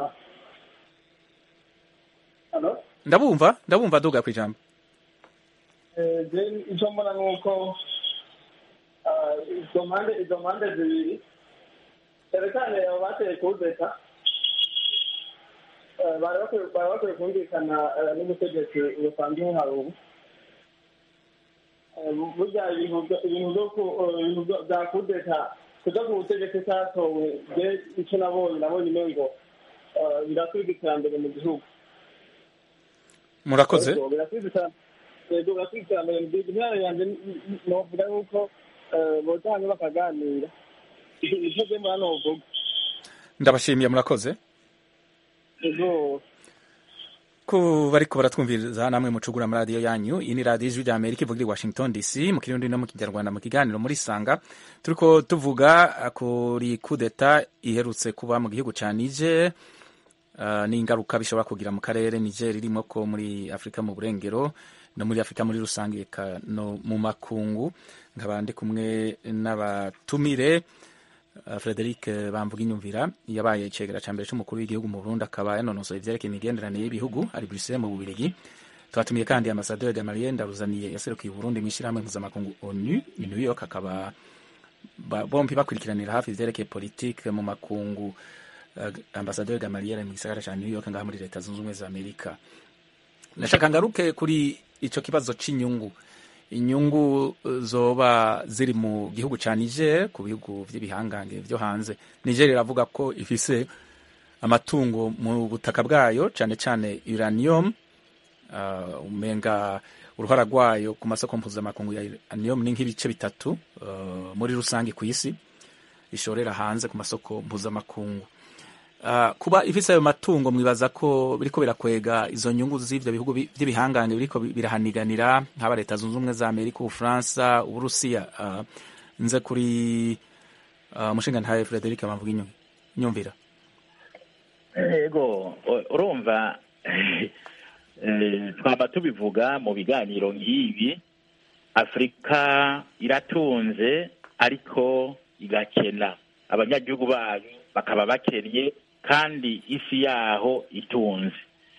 hano ndabumva ndabumva duga kwijambo Eh, je icyo mbona ni uko ah, izo mpande izo mpande zibiri cyane cyane abo bateye kudeta eh, bari bakwiye bari bakwiye kumvikana eh, n'ubutegetsi busanzwe hari ubu Eh, burya ibintu byo- ibintu byo ku- eh, ibintu byo- bya kudeta kuja ku butegetsi cyatowe je icyo nabonye nabonye umengo eh, birasubiza iterambere mu gihugu murakoze Yego, birasubiza iterambere yego birasubiza iterambere mu gihugu intara yanjye novuga yuko eh, boza hamwe bakaganira icyo je mbona novuga ndabashimiye murakoze yego ku bariko baratwumviriza namwe mucugura muri radiyo yanyu iyi ni radiyo ijwi rya amerika ivugira i washington dc mu kirundi no mu kinyarwanda mu kiganiro muri sanga turiko tuvuga ah, kuri kudeta iherutse kuba mu gihugu ca niger uh, n'ingaruka bishobora kugira mu karere niger irimo ko muri afurika mu burengero no muri afurika muri rusange eka no mu makungu nkaba ndi kumwe n'abatumire uh, frederic bamvuga inyumvira yabaye icegera ca mbere c'umukuru w'igihugu mu burundi akaba yanonosoye ivyerekeye imigenderanire y'ibihugu ari bruxelles mu bubirigi twatumiye kandi ambasaderi gamaliel ndaruzaniye yaserukiye uburundi mw'ishirahamwe mpuzamakungu onu i new york akaba ba- bompi bakurikiranira hafi ivyerekeye politike mu makungu uh, ambasaderi gamaliel mu gisagara ca new york ngaha muri leta zunze ubumwe za amerika ndashaka ngaruke kuri ico kibazo c'inyungu inyungu eh, zoba ziri mu gihugu ca niger ku bihugu vy'ibihangange vyo hanze niger iravuga ko ifise amatungo mu butaka bwayo cane cane uranium uh, umenga uruhara rwayo ku masoko mpuzamakungu ya uranium ni nk'ibice bitatu uh, muri rusange ku isi ishorera hanze ku masoko mpuzamakungu Uh, kuba ifise ayo matungo mwibaza ko biriko birakwega izo nyungu z'ivyo bihugu bi- vy'ibihangange biriko bi- birahaniganira nk'aba leta zunze ubumwe za amerika ubufaransa uburusiya uh, nze kuri uh, mushinga ntaye frederic bamvuga inyu- inyumvira ego u- urumva eh, twaba tubivuga mu biganiro nk'ibi afurika iratunze ariko igakena abanyagihugu bayo bakaba bakennye kandi isi yaho itunze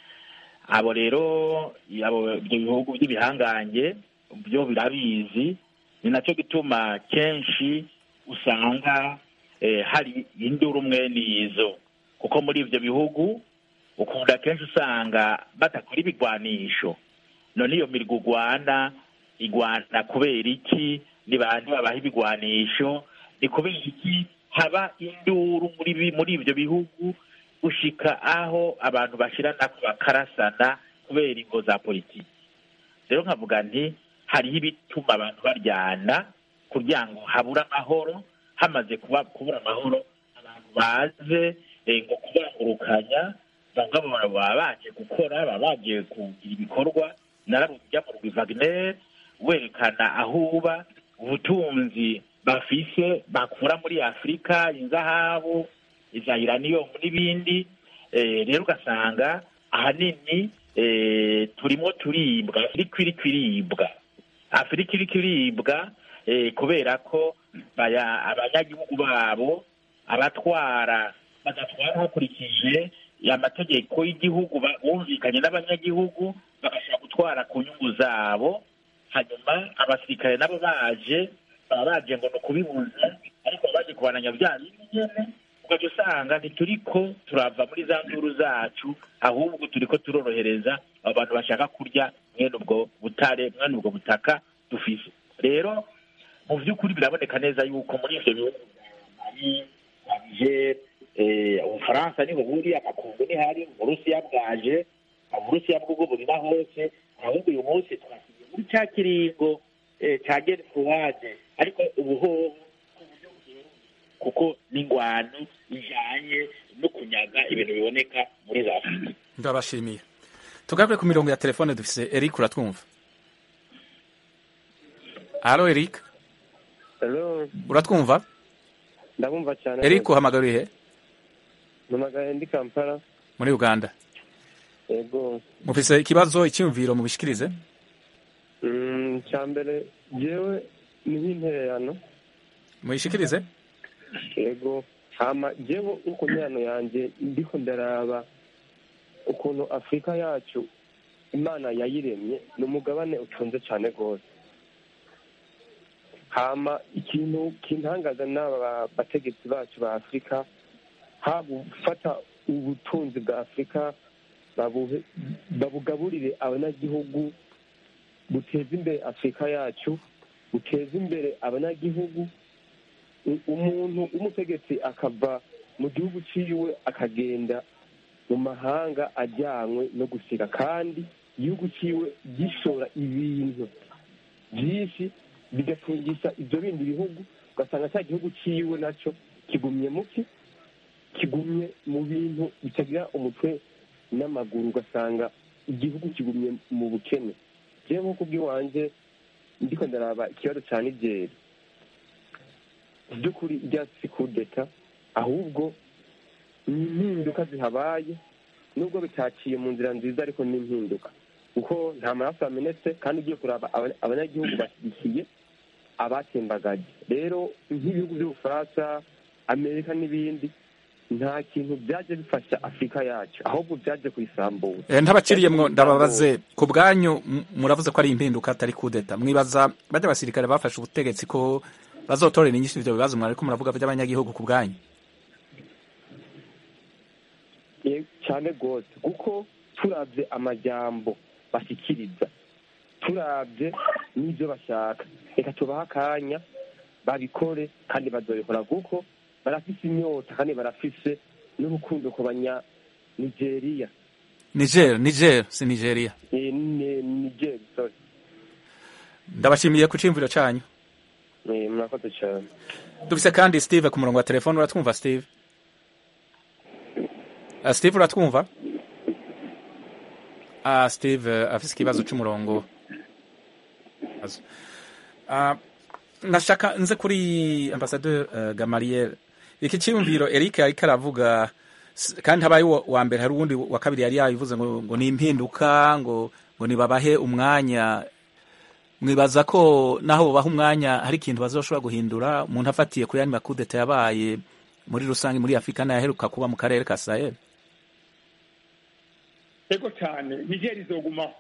abo rero abo ibyo bihugu by'ibihangange byo birabizi ni nacyo gituma kenshi usanga eh, hari induru mwene izo kuko muri ibyo bihugu ukunda kenshi usanga batakora ibigwanisho none iyo mirwi ugwana igwana kubera iki ni bande babaha ibigwanisho ni kubera iki haba induru muri bi- muri ibyo bihugu gushika aho abantu bashiranako bakarasana kubera ingo za politiki rero nkavuga nti hariho ibituma abantu baryana kugira ngo habure amahoro hamaze kuba kubura amahoro abantu baze eh, ngo kubangurukanya bamwe baba baba baje gukora baba baje kugira ibikorwa nararujya mu rwi Wagner werekana aho uba ubutunzi bafise bakura muri afurika inzahabu iza uranium n'ibindi eh, rero ugasanga ahanini eh, turimo turibwa afurika iriko iribwa afurika iriko iribwa eh, kubera ko baya- abanyagihugu babo abatwara badatwara hakurikije amategeko y'igihugu ba- bumvikanye n'abanyagihugu bagashobora gutwara ku nyungu zabo hanyuma abasirikare nabo baje baba baje ngo ni ukubibuza ariko baba baje kubananya bya bindi nyene ugaca usanga ntituriko turava muri za nduru zacu ahubwo turiko turorohereza abo bantu bashaka kurya mwene ubwo butare mwene ubwo butaka dufise rero mu by'ukuri biraboneka neza yuko muri ivyo bihugu Mali, Niger, eh, ubufaransa niho buri amakungu nihari uburusiya bwaje uburusiya bw'ubwo buri na hose ahubwo uyu munsi twasize muri cya kiringo eh, ca genfuwade ariko ubuhoho kuko n'ingwano ijanye no kunyaga ibintu biboneka muri za afurika ndabashimiye tugaruke ku mirongo ya telefone dufise eric uratwumva halo eric Hello, uratwumva ndabumva cyane. eric uhamagariye he Mpamagaye ndi Kampala. muri uganda Yego. mufise ikibazo icyumviro mubishikirize Mm, cya mbere jewe ni nk'intererano. muyishikirize Yego. Hama jewe uko nyano yanjye ndiko ndaraba ukuntu Afurika yacu Imana yayiremye ni umugabane utunze cyane rwose. Hama ikintu kintangaza n'aba bategetsi bacu ba Afurika ha gufata ubutunzi bwa Afurika babuhe babugaburire abanyagihugu buteza imbere afurika yacu buteza imbere abanyagihugu U- umuntu w'umutegetsi akava mu gihugu ciwe akagenda mu mahanga ajyanywe no gusiga kandi igihugu ciwe gishora ibintu byinshi bigatungisha ibyo bindi bihugu ugasanga cya gihugu ciwe nacyo kigumye muki kigumye mu bintu bitagira umutwe n'amaguru ugasanga igihugu kigumye mu bukene jewe nk'uko bw'iwanje ndiko ndaraba ikibazo ca nigeri by'ukuri rya si kudeta ahubwo ni impinduka zihabaye nubwo bitaciye mu nzira nziza ariko ni impinduka kuko nta maraso yamenetse kandi ugiye kuraba aba- abanyagihugu bashyigikiye abatembagaje rero nk'ibihugu by'ubufaransa amerika n'ibindi nta kintu byaje bifasha afurika yacu ahubwo byaje kuyisambura Eh, ntabaciriyemwo ndababaze ku bwanyu m- muravuze ko ari impinduka atari kudeta mwibaza bajya abasirikare bafashe ubutegetsi ko bazotorera inyinshi ivyo bibazo mwariko muravuga by'abanyagihugu ku bwanyu Ye- cyane rwose kuko turabye amajyambo bashyikiriza turabye n'ibyo bashaka reka tubahe akanya babikore kandi bazabikora kuko barafise inyota kandi barafise n'urukundo ku banya nigeriya niger niger si nigeria Eh, ni- nigeri sorry ndabashimiye ku ciyumviro canyu Eh, murakoze cyane dufise kandi steve ku murongo wa telefone uratwumva steve uh, steve uratwumva uh, steve uh, afise ikibazo c'umurongo Azo. uh, nashaka nze kuri ambassadeur uh, gamariel iki ciyumviro eric ariko aravuga s- kandi habaye uwa wa mbere hari uwundi wa kabiri yari yabivuze ngo, ngo ni impinduka ngo, ngo nibabahe umwanya mwibaza ko naho bubaha umwanya hari ikintu bazoshobora guhindura umuntu afatiye kuri yani makudeta yabaye muri rusange muri afurika n'ayaheruka kuba mu karere ka sahel ego cyane nigeri izogumaho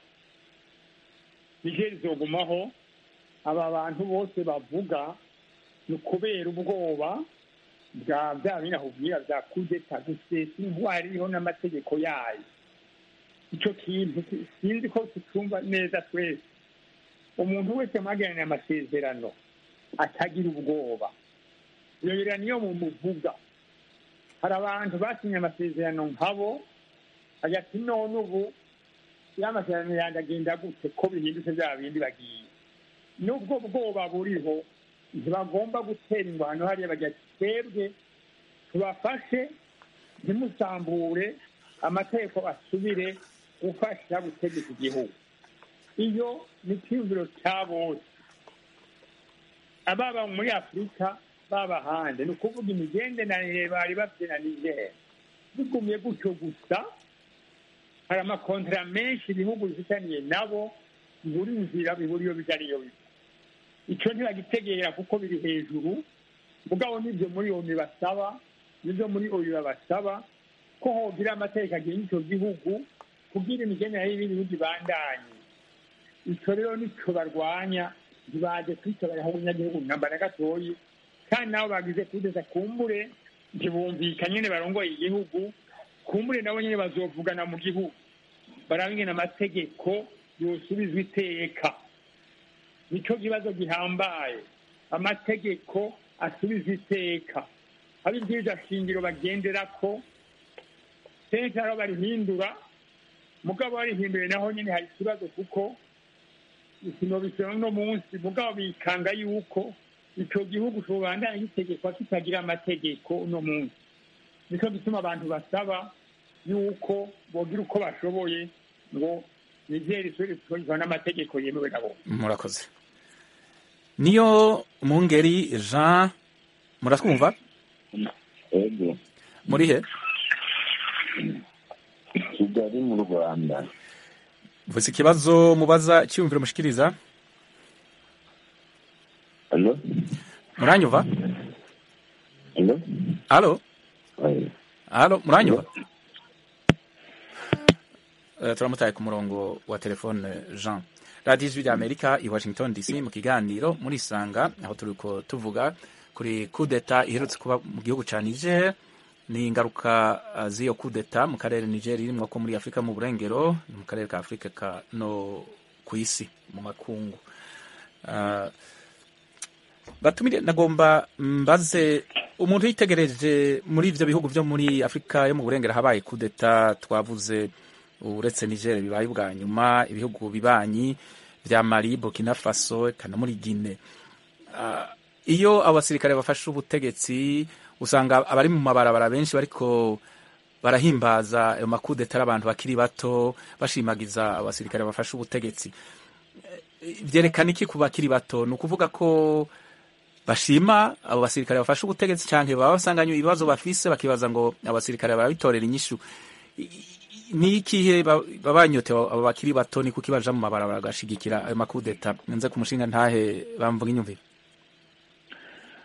nigeri izogumaho aba bantu bose bavuga ni ukubera ubwoba bwa bya binahubwira bya kudeta gusesa intwari iriho n'amategeko yayo icyo kintu si- sinzi ko tutumva neza twese umuntu wese mwagiranye amasezerano atagira ubwoba iyo biriya niyo mumuvuga hari abantu basinye amasezerano nkabo hagati none ubu ya masezerano yanjye agenda gute ko bihindutse bya bindi bagiye n'ubwo bwoba buriho ntibagomba gutera ingwano hariya bagira ati twebwe tubafashe ntimusambure amategeko asubire gufasha gutegeka igihugu iyo ni icyumviro cya bose ababa muri afurika baba hanze ni ukuvuga imigenderanire bari bafite na nigeri bigumye gutyo gusa hari amakontara menshi ibihugu bifitaniye nabo bibura inzira bibura iyo bijya n'iyo biva icyo ntibagitegera kuko biri hejuru mugabo n'ibyo muri oni basaba n'ibyo muri oyu babasaba ko hogira amategeko agenga icyo gihugu kugira imigenderanire y'ibihugu ibandanye icyo rero nicyo barwanya ntibaje kwitabaraho abanyagihugu namba na gatoyi kandi nabo bagize kudeza kumbure ntibumvika nyine barongoye igihugu kumbure nabo nyine bazovugana mu gihugu barabingena amategeko yosubizwa iteka nicyo kibazo gihambaye amategeko asubiza iteka abo ibyiza shingiro bagendera ko kenshi aho barihindura mugabo barihinduye naho nyine hari ikibazo kuko ikino bisaba uno munsi mugabo bikanga yuko icyo gihugu tubandanya gitegekwa kitagira amategeko uno munsi nicyo gituma abantu basaba yuko bogira uko bashoboye ngo nigeri isubire gukoreshwa n'amategeko yemewe na bose murakoze niyo mungeri jean muratwumva ego muri he kigali mu rwanda mvuze ikibazo mubaza cyiyumviro mushikiriza alo muranyumva alo alo alo muranyumva Eh, turamutaye ku murongo wa telefone jean radiyo ijwi rya amerika i washington dc mu kiganiro muri isanga aho turiko tuvuga kuri kudeta iherutse kuba mu gihugu ca niger ni ingaruka uh, z'iyo kudeta mu karere niger irimwo ko muri afurika mu burengero ni mu karere ka afurika ka no ku isi mu makungu uh, batumire nagomba mbaze umuntu yitegereje muri ivyo bihugu vyo muri afurika yo mu burengero habaye kudeta twavuze uretse niger bibaye ubwa nyuma ibihugu bibanyi vya mali burkina faso eka no muri guine uh, iyo abasirikare bafashe ubutegetsi usanga abari mu mabarabara benshi bariko barahimbaza ayo makudeta ari abantu bakiri bato bashimagiza abasirikare bafashe ubutegetsi vyerekana iki ku bakiri bato ni ukuvuga ko bashima abo basirikare bafashe ubutegetsi canke baba basanganywe ibibazo bafise bakibaza ngo abasirikare barabitorera inyishu ni ikihe baba banyotewe abo bakiri bato ni kuki baja mu mabarabara bagashigikira ayo makudeta nze ku mushinga ntahe bamvuga inyumvire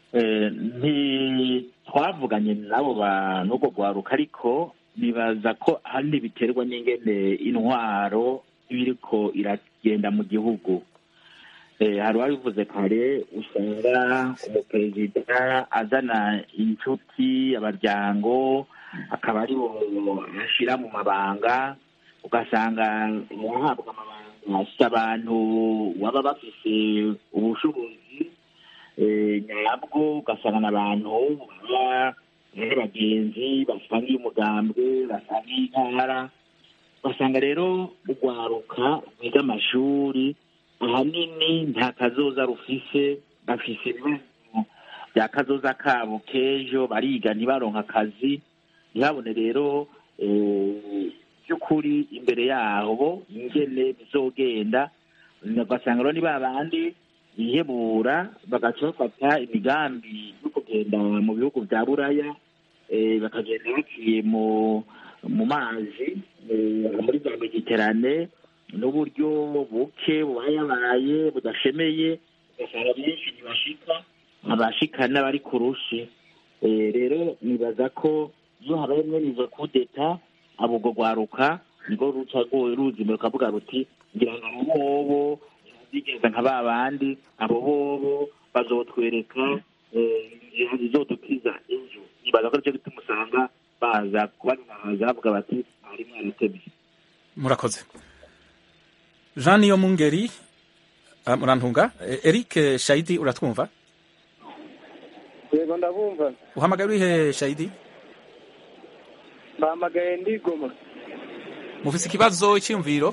Eh, ntitwavuganye n'abo bantu ubwo rwaruka ariko nibaza ko ahanini biterwa n'ingene intwaro iba iriko iragenda mu gihugu Eh, hari uwabivuze kare usanga umuperezida azana inshuti abaryango akaba ari bo ashyira mu mabanga ugasanga yahabwa amabanga afite abantu baba bafise ubushobozi eh, nyabwo ugasanga n'abantu baba ari abagenzi basangiye umugambwe basangiye intara ugasanga rero urwaruka rwiga amashuri ahanini nta kazoza rufise bafise ibibazo bya kazoza kabo k'ejo bariga ntibaronka akazi ntihabone rero eh, by'ukuri imbere yabo ingene bizogenda ugasanga rero ni ba bandi bihebura bagaca bafata imigambi yo kugenda mu bihugu bya buraya eh, bakagenda baciye mu mu mazi eh, muri za mediterane n'uburyo buke bubayabaye budashemeye ugasanga benshi ntibashika abashika n'abari ku rushi Eh, rero nibaza ko iyo habaye mwene izo kudeta abo ubwo rwaruka nirwo ruca rwo- ruzima rukavuga ruti ngira ngo abo bobo bigenza nka ba bandi abo bobo bazotwereka eh, inzira zizodukiza ejo nibaza ko aricyo gituma usanga baza kubaza bavuga bati mwari mwaratevye murakoze jean niyo mungeri ah, murantunga Eh, eric shayidi uratwumva yego ndabumva uhamagaye urihe shayidi bahamagaye ndigoma mufise ikibazo icyiyumviro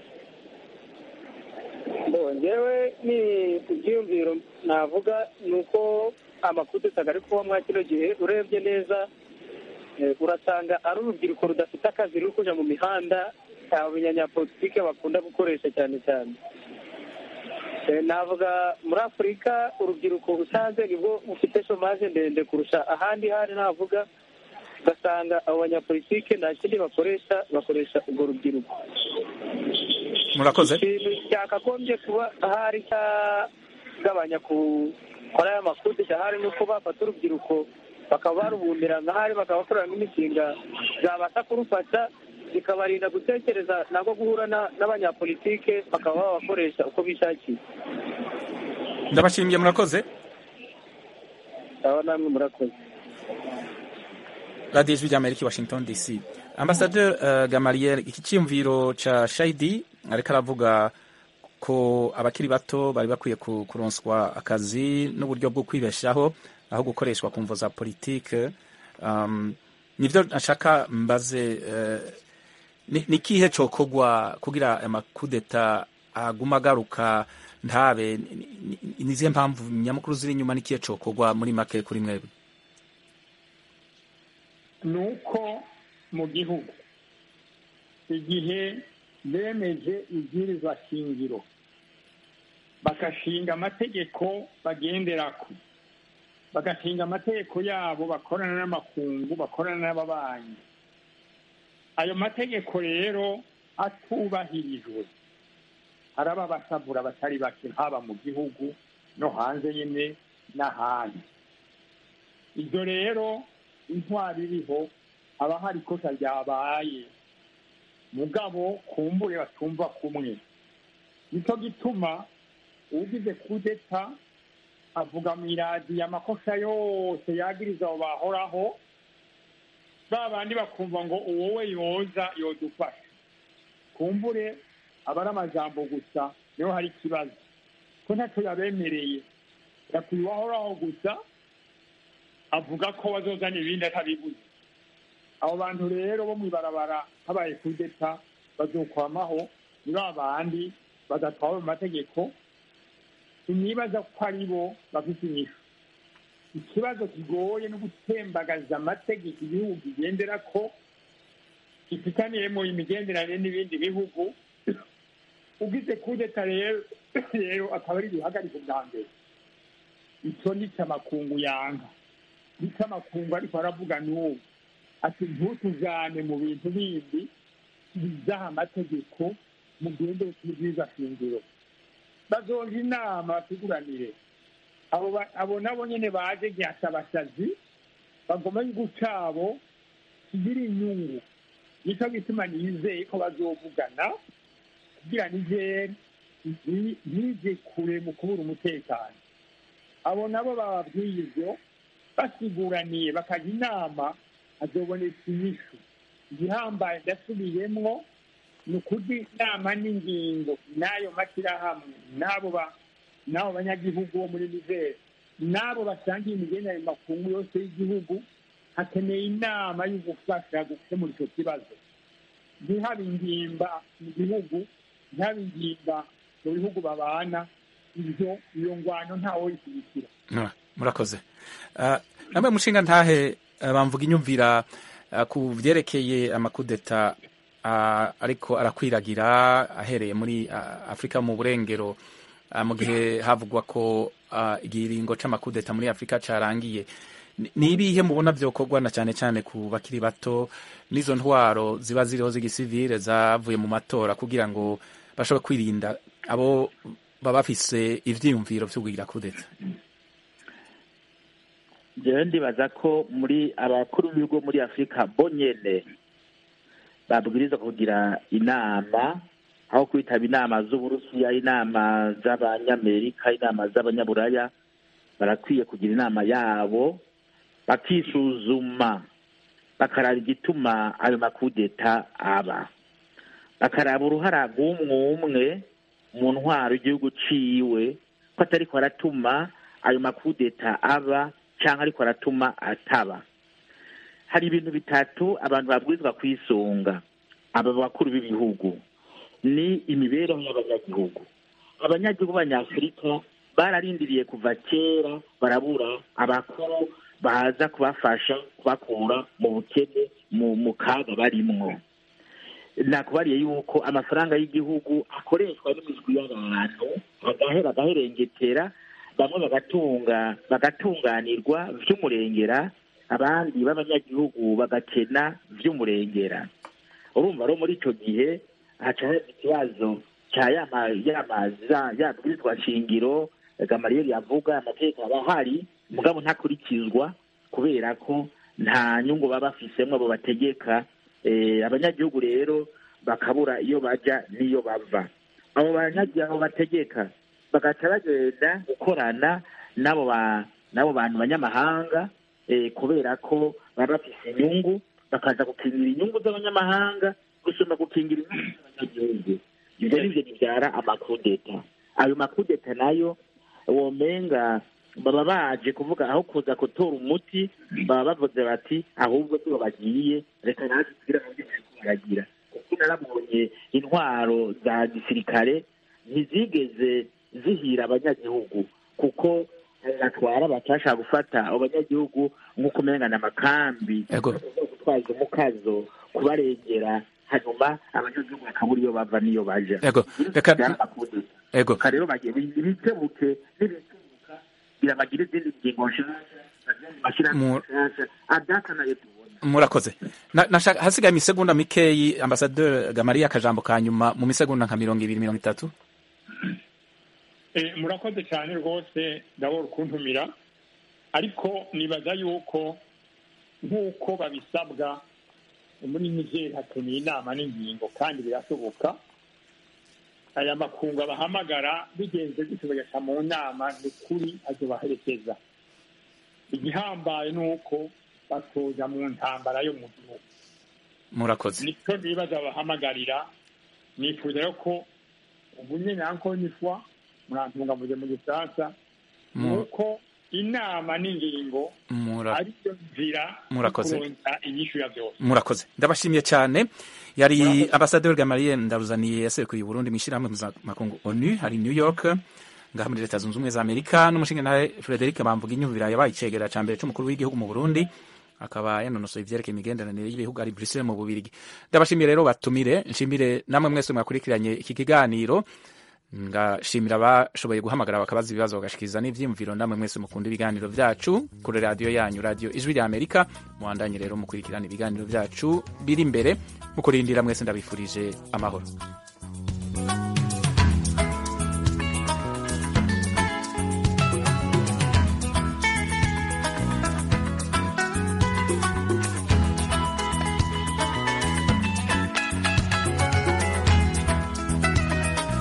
Bo, njyewe ni ibyiyumviro navuga ni uko amakudeta ari kuba mwa kino gihe urebye neza eh, urasanga ari urubyiruko rudafite akazi ruri kuja mu mihanda abanyapolitike bakunda gukoresha cyane cyane Eh, navuga muri afurika urubyiruko usanze nibwo bufite shomaje ndende kurusha ahandi hari navuga ugasanga abo banyapolitike nta kindi bakoresha bakoresha urwo rubyiruko murakoze ikintu cyakagombye kuba ahari cyagabanya gukora aya makudeta ahari ni uko bafata urubyiruko bakaba barubumbira nk'ahari bakaba bakorera nk'imishinga zabasha kurufata bikabarinda gutekereza nabwo guhura na- n'abanyapolitike bakaba babakoresha uko bishakiye ndabashimiye murakoze aba namwe murakoze radiyo ijwi ry'amerika i washington dc ambasaderi uh, gamariel iki cyiyumviro ca shayidi ariko aravuga ko abakiri bato bari bakwiye ku- kuronswa akazi n'uburyo bwo kwibeshaho aho gukoreshwa ku mvo za politike um, nivyo nashaka mbaze uh, ni ni ikihe cokogwa kugira amakudeta aguma agaruka ntabe ni- ni- ni- nizihe mpamvu nyamukuru ziri inyuma n'ikihe cokogwa muri make kuri mwebwe ni uko mu gihugu igihe bemeje ibwirizwa shingiro bagashinga amategeko bagenderako bagashinga amategeko yabo bakorana n'amakungu bakorana n'ababanyi ayo mategeko rero atubahirijwe haraba abasabura batari bake haba mu gihugu no hanze nyine n'ahandi ibyo rero intwari iriho haba hari ikosa ryabaye mugabo kumbure batumva kumwe nicyo gituma ugize kudeta avuga mu iradiyo amakosa yose yagiriza abo bahoraho ba bandi bakumva ngo uwo we yoza yodufasha kumbure aba ari amajambo gusa niho hari ikibazo ko ntacyo yabemereye yakwiye uwahoraho gusa avuga ko bazozana ibindi atabibuze abo bantu rero bo mw'ibarabara habaye kudeta bazokwamaho ni ba bandi badatwawe mu mategeko sinibaza ko ari bo bafite inyishu ikibazo kigoye no gutembagaza amategeko igihugu kigendera ko gifitaniyemo imigenderanire n'ibindi bihugu ugize kudeta rero rero akaba ari guhagarika ubwa mbere icyo ni amakungu yanga nicyo amakungu ariko aravuga n'ubu ati ntutujane mu bintu bindi bizaha amategeko mugendere kuri bwiza shingiro bazoja inama batuguranire abo ba- abo nabo nyene baje nyasabasazi bagoma igihugu cabo kigira inyungu nico gituma nizeye ko bazovugana kugira nigere nti- ntije kure mu kubura umutekano abo nabo bababwiye ivyo basiguraniye bakajya inama hazoboneka inyishu igihambaye ndasubiyemwo ni ukuri inama n'ingingo n'ayo mashyirahamwe n'abo ba- n'abo banyagihugu bo muri nizeri n'abo basangiye imigenderanire makungu yose y'igihugu hakeneye inama yo gufasha gukemura icyo kibazo ntihabe ingimba mu gihugu ntihabe ingimba mu bihugu babana ibyo iyo ngwano ntawe yishyigikira Ah, murakoze Ah, namwe mushinga ntahe ah, bamvuga inyumvira ah, ku vyerekeye amakudeta ah, ariko arakwiragira ahereye muri ah, afurika mu burengero ah, mu gihe havugwa ko ah, igiringo c'amakudeta muri afurika carangiye Ni- ni ibihe mubona vyokorwa na cane cane ku bakiri bato n'izo ntwaro ziba ziriho z'igisivile zavuye mu matora kugira ngo bashobore kwirinda abo baba bafise ivyiyumviro vyo kugira kudeta jewe ndibaza ko muri abakuru b'ibigo muri afurika bo nyene babwirizwa kugira inama aho kwitaba inama z'uburusiya inama z'abanyamerika inama z'abanyaburaya barakwiye kugira inama yabo bakisuzuma bakaraba igituma ayo makudeta aba bakaraba uruhara rw'umwe umwe mu ntwaro y'igihugu ciwe ko atariko aratuma ayo makudeta aba cyangwa ariko aratuma ataba hari ibintu bitatu abantu babwirizwa kwisunga aba bakuru b'ibihugu ni imibereho y'abanyagihugu abanyagihugu b'abanyafurika bararindiriye kuva kera barabura abakuru baza kubafasha kubakura mu bukene mu mu kaga barimwo nakubariye yuko amafaranga y'igihugu akoreshwa n'imijwi y'abantu agahera agaherengetera bamwe bagatunga bagatunganirwa vy'umurengera abandi b'abanyagihugu bagakena vy'umurengera urumva rero muri ico gihe haca haza ikibazo ca yama yamaza yabwirizwa shingiro gamariyeri yavuga amategeko aba ahari mugabo ntakurikizwa kubera ko nta nyungu baba bafisemwo abo bategeka eh, abanyagihugu rero bakabura iyo baja n'iyo bava abo banyagihugu abo bategeka bagaca bagenda gukorana n'abo ba n'abo bantu banyamahanga eh, kubera ko baba bafise inyungu bakaza gukingira inyungu z'abanyamahanga gusumba gukingira inyungu z'abanyagihugu ivyo nivyo bivyara amakudeta ayo makudeta nayo womenga baba baje kuvuga aho kuza gutora umuti baba bavuze bati ahubwo tuba bagiye reka natwe tugire mu byo bariko baragira kuko narabonye intwaro za gisirikare ntizigeze zihira abanyagihugu kuko batwara batashaka gufata abo banyagihugu nk'uko umenga ni amakambi gutwaza umukazo kubarengera hanyuma abanyagihugu bakabura iyo bava n'iyo baja Ego, reka- Ego. reka rero bagiye bitebuke n'ibitubuka kugira bagire izindi ngingo nshasha bashyiraho Mu- nshasha adaka nayo tubona murakoze Na- nashaka- hasigaye imisegonda mikeyi ambasaderi gamariya akajambo ka nyuma mu misegonda nka mirongo ibiri mirongo itatu Eh, murakoze cyane rwose ndabona ukuntumira ariko nibaza yuko nk'uko babisabwa muri nigeri hakeneye inama n'ingingo kandi birashoboka aya makungu abahamagara bigenze gutyo bagaca mu nama ni ukuri azobaherekeza igihambaye ni uko batoja mu ntambara yo mu gihugu murakoze nicyo nibaza babahamagarira nifuza rero ko ubu nyine encore une fois murantungamuze mu gifaransa ni Mu- uko inama n'ingingo Mura- ariyo nzira Murakoze. kuronka inyishu ya byose murakoze ndabashimiye cyane yari ambasaderi gamariye ndaruzaniye yaserukiye uburundi mu ishyirahamwe mpuzamakungu onu hari new york ngaha muri leta zunze ubumwe za amerika n'umushinga nawe frederic bamvuga inyumvira yabaye icegera ca mbere c'umukuru w'igihugu mu burundi akaba yanonosoye ivyerekeye imigenderanire y'ibihugu ari bruxelles mu bubirigi ndabashimiye rero batumire nshimire namwe mwese mwakurikiranye iki kiganiro ngashimira abashoboye guhamagara bakabaza ibibazo bagashikiriza n'ivyiyumviro namwe mwese mukunda ibiganiro vyacu kuri radiyo yanyu radiyo ijwi rya amerika muhandanye rero mukurikirana ibiganiro vyacu biri imbere mukurindira mwese ndabifurije amahoro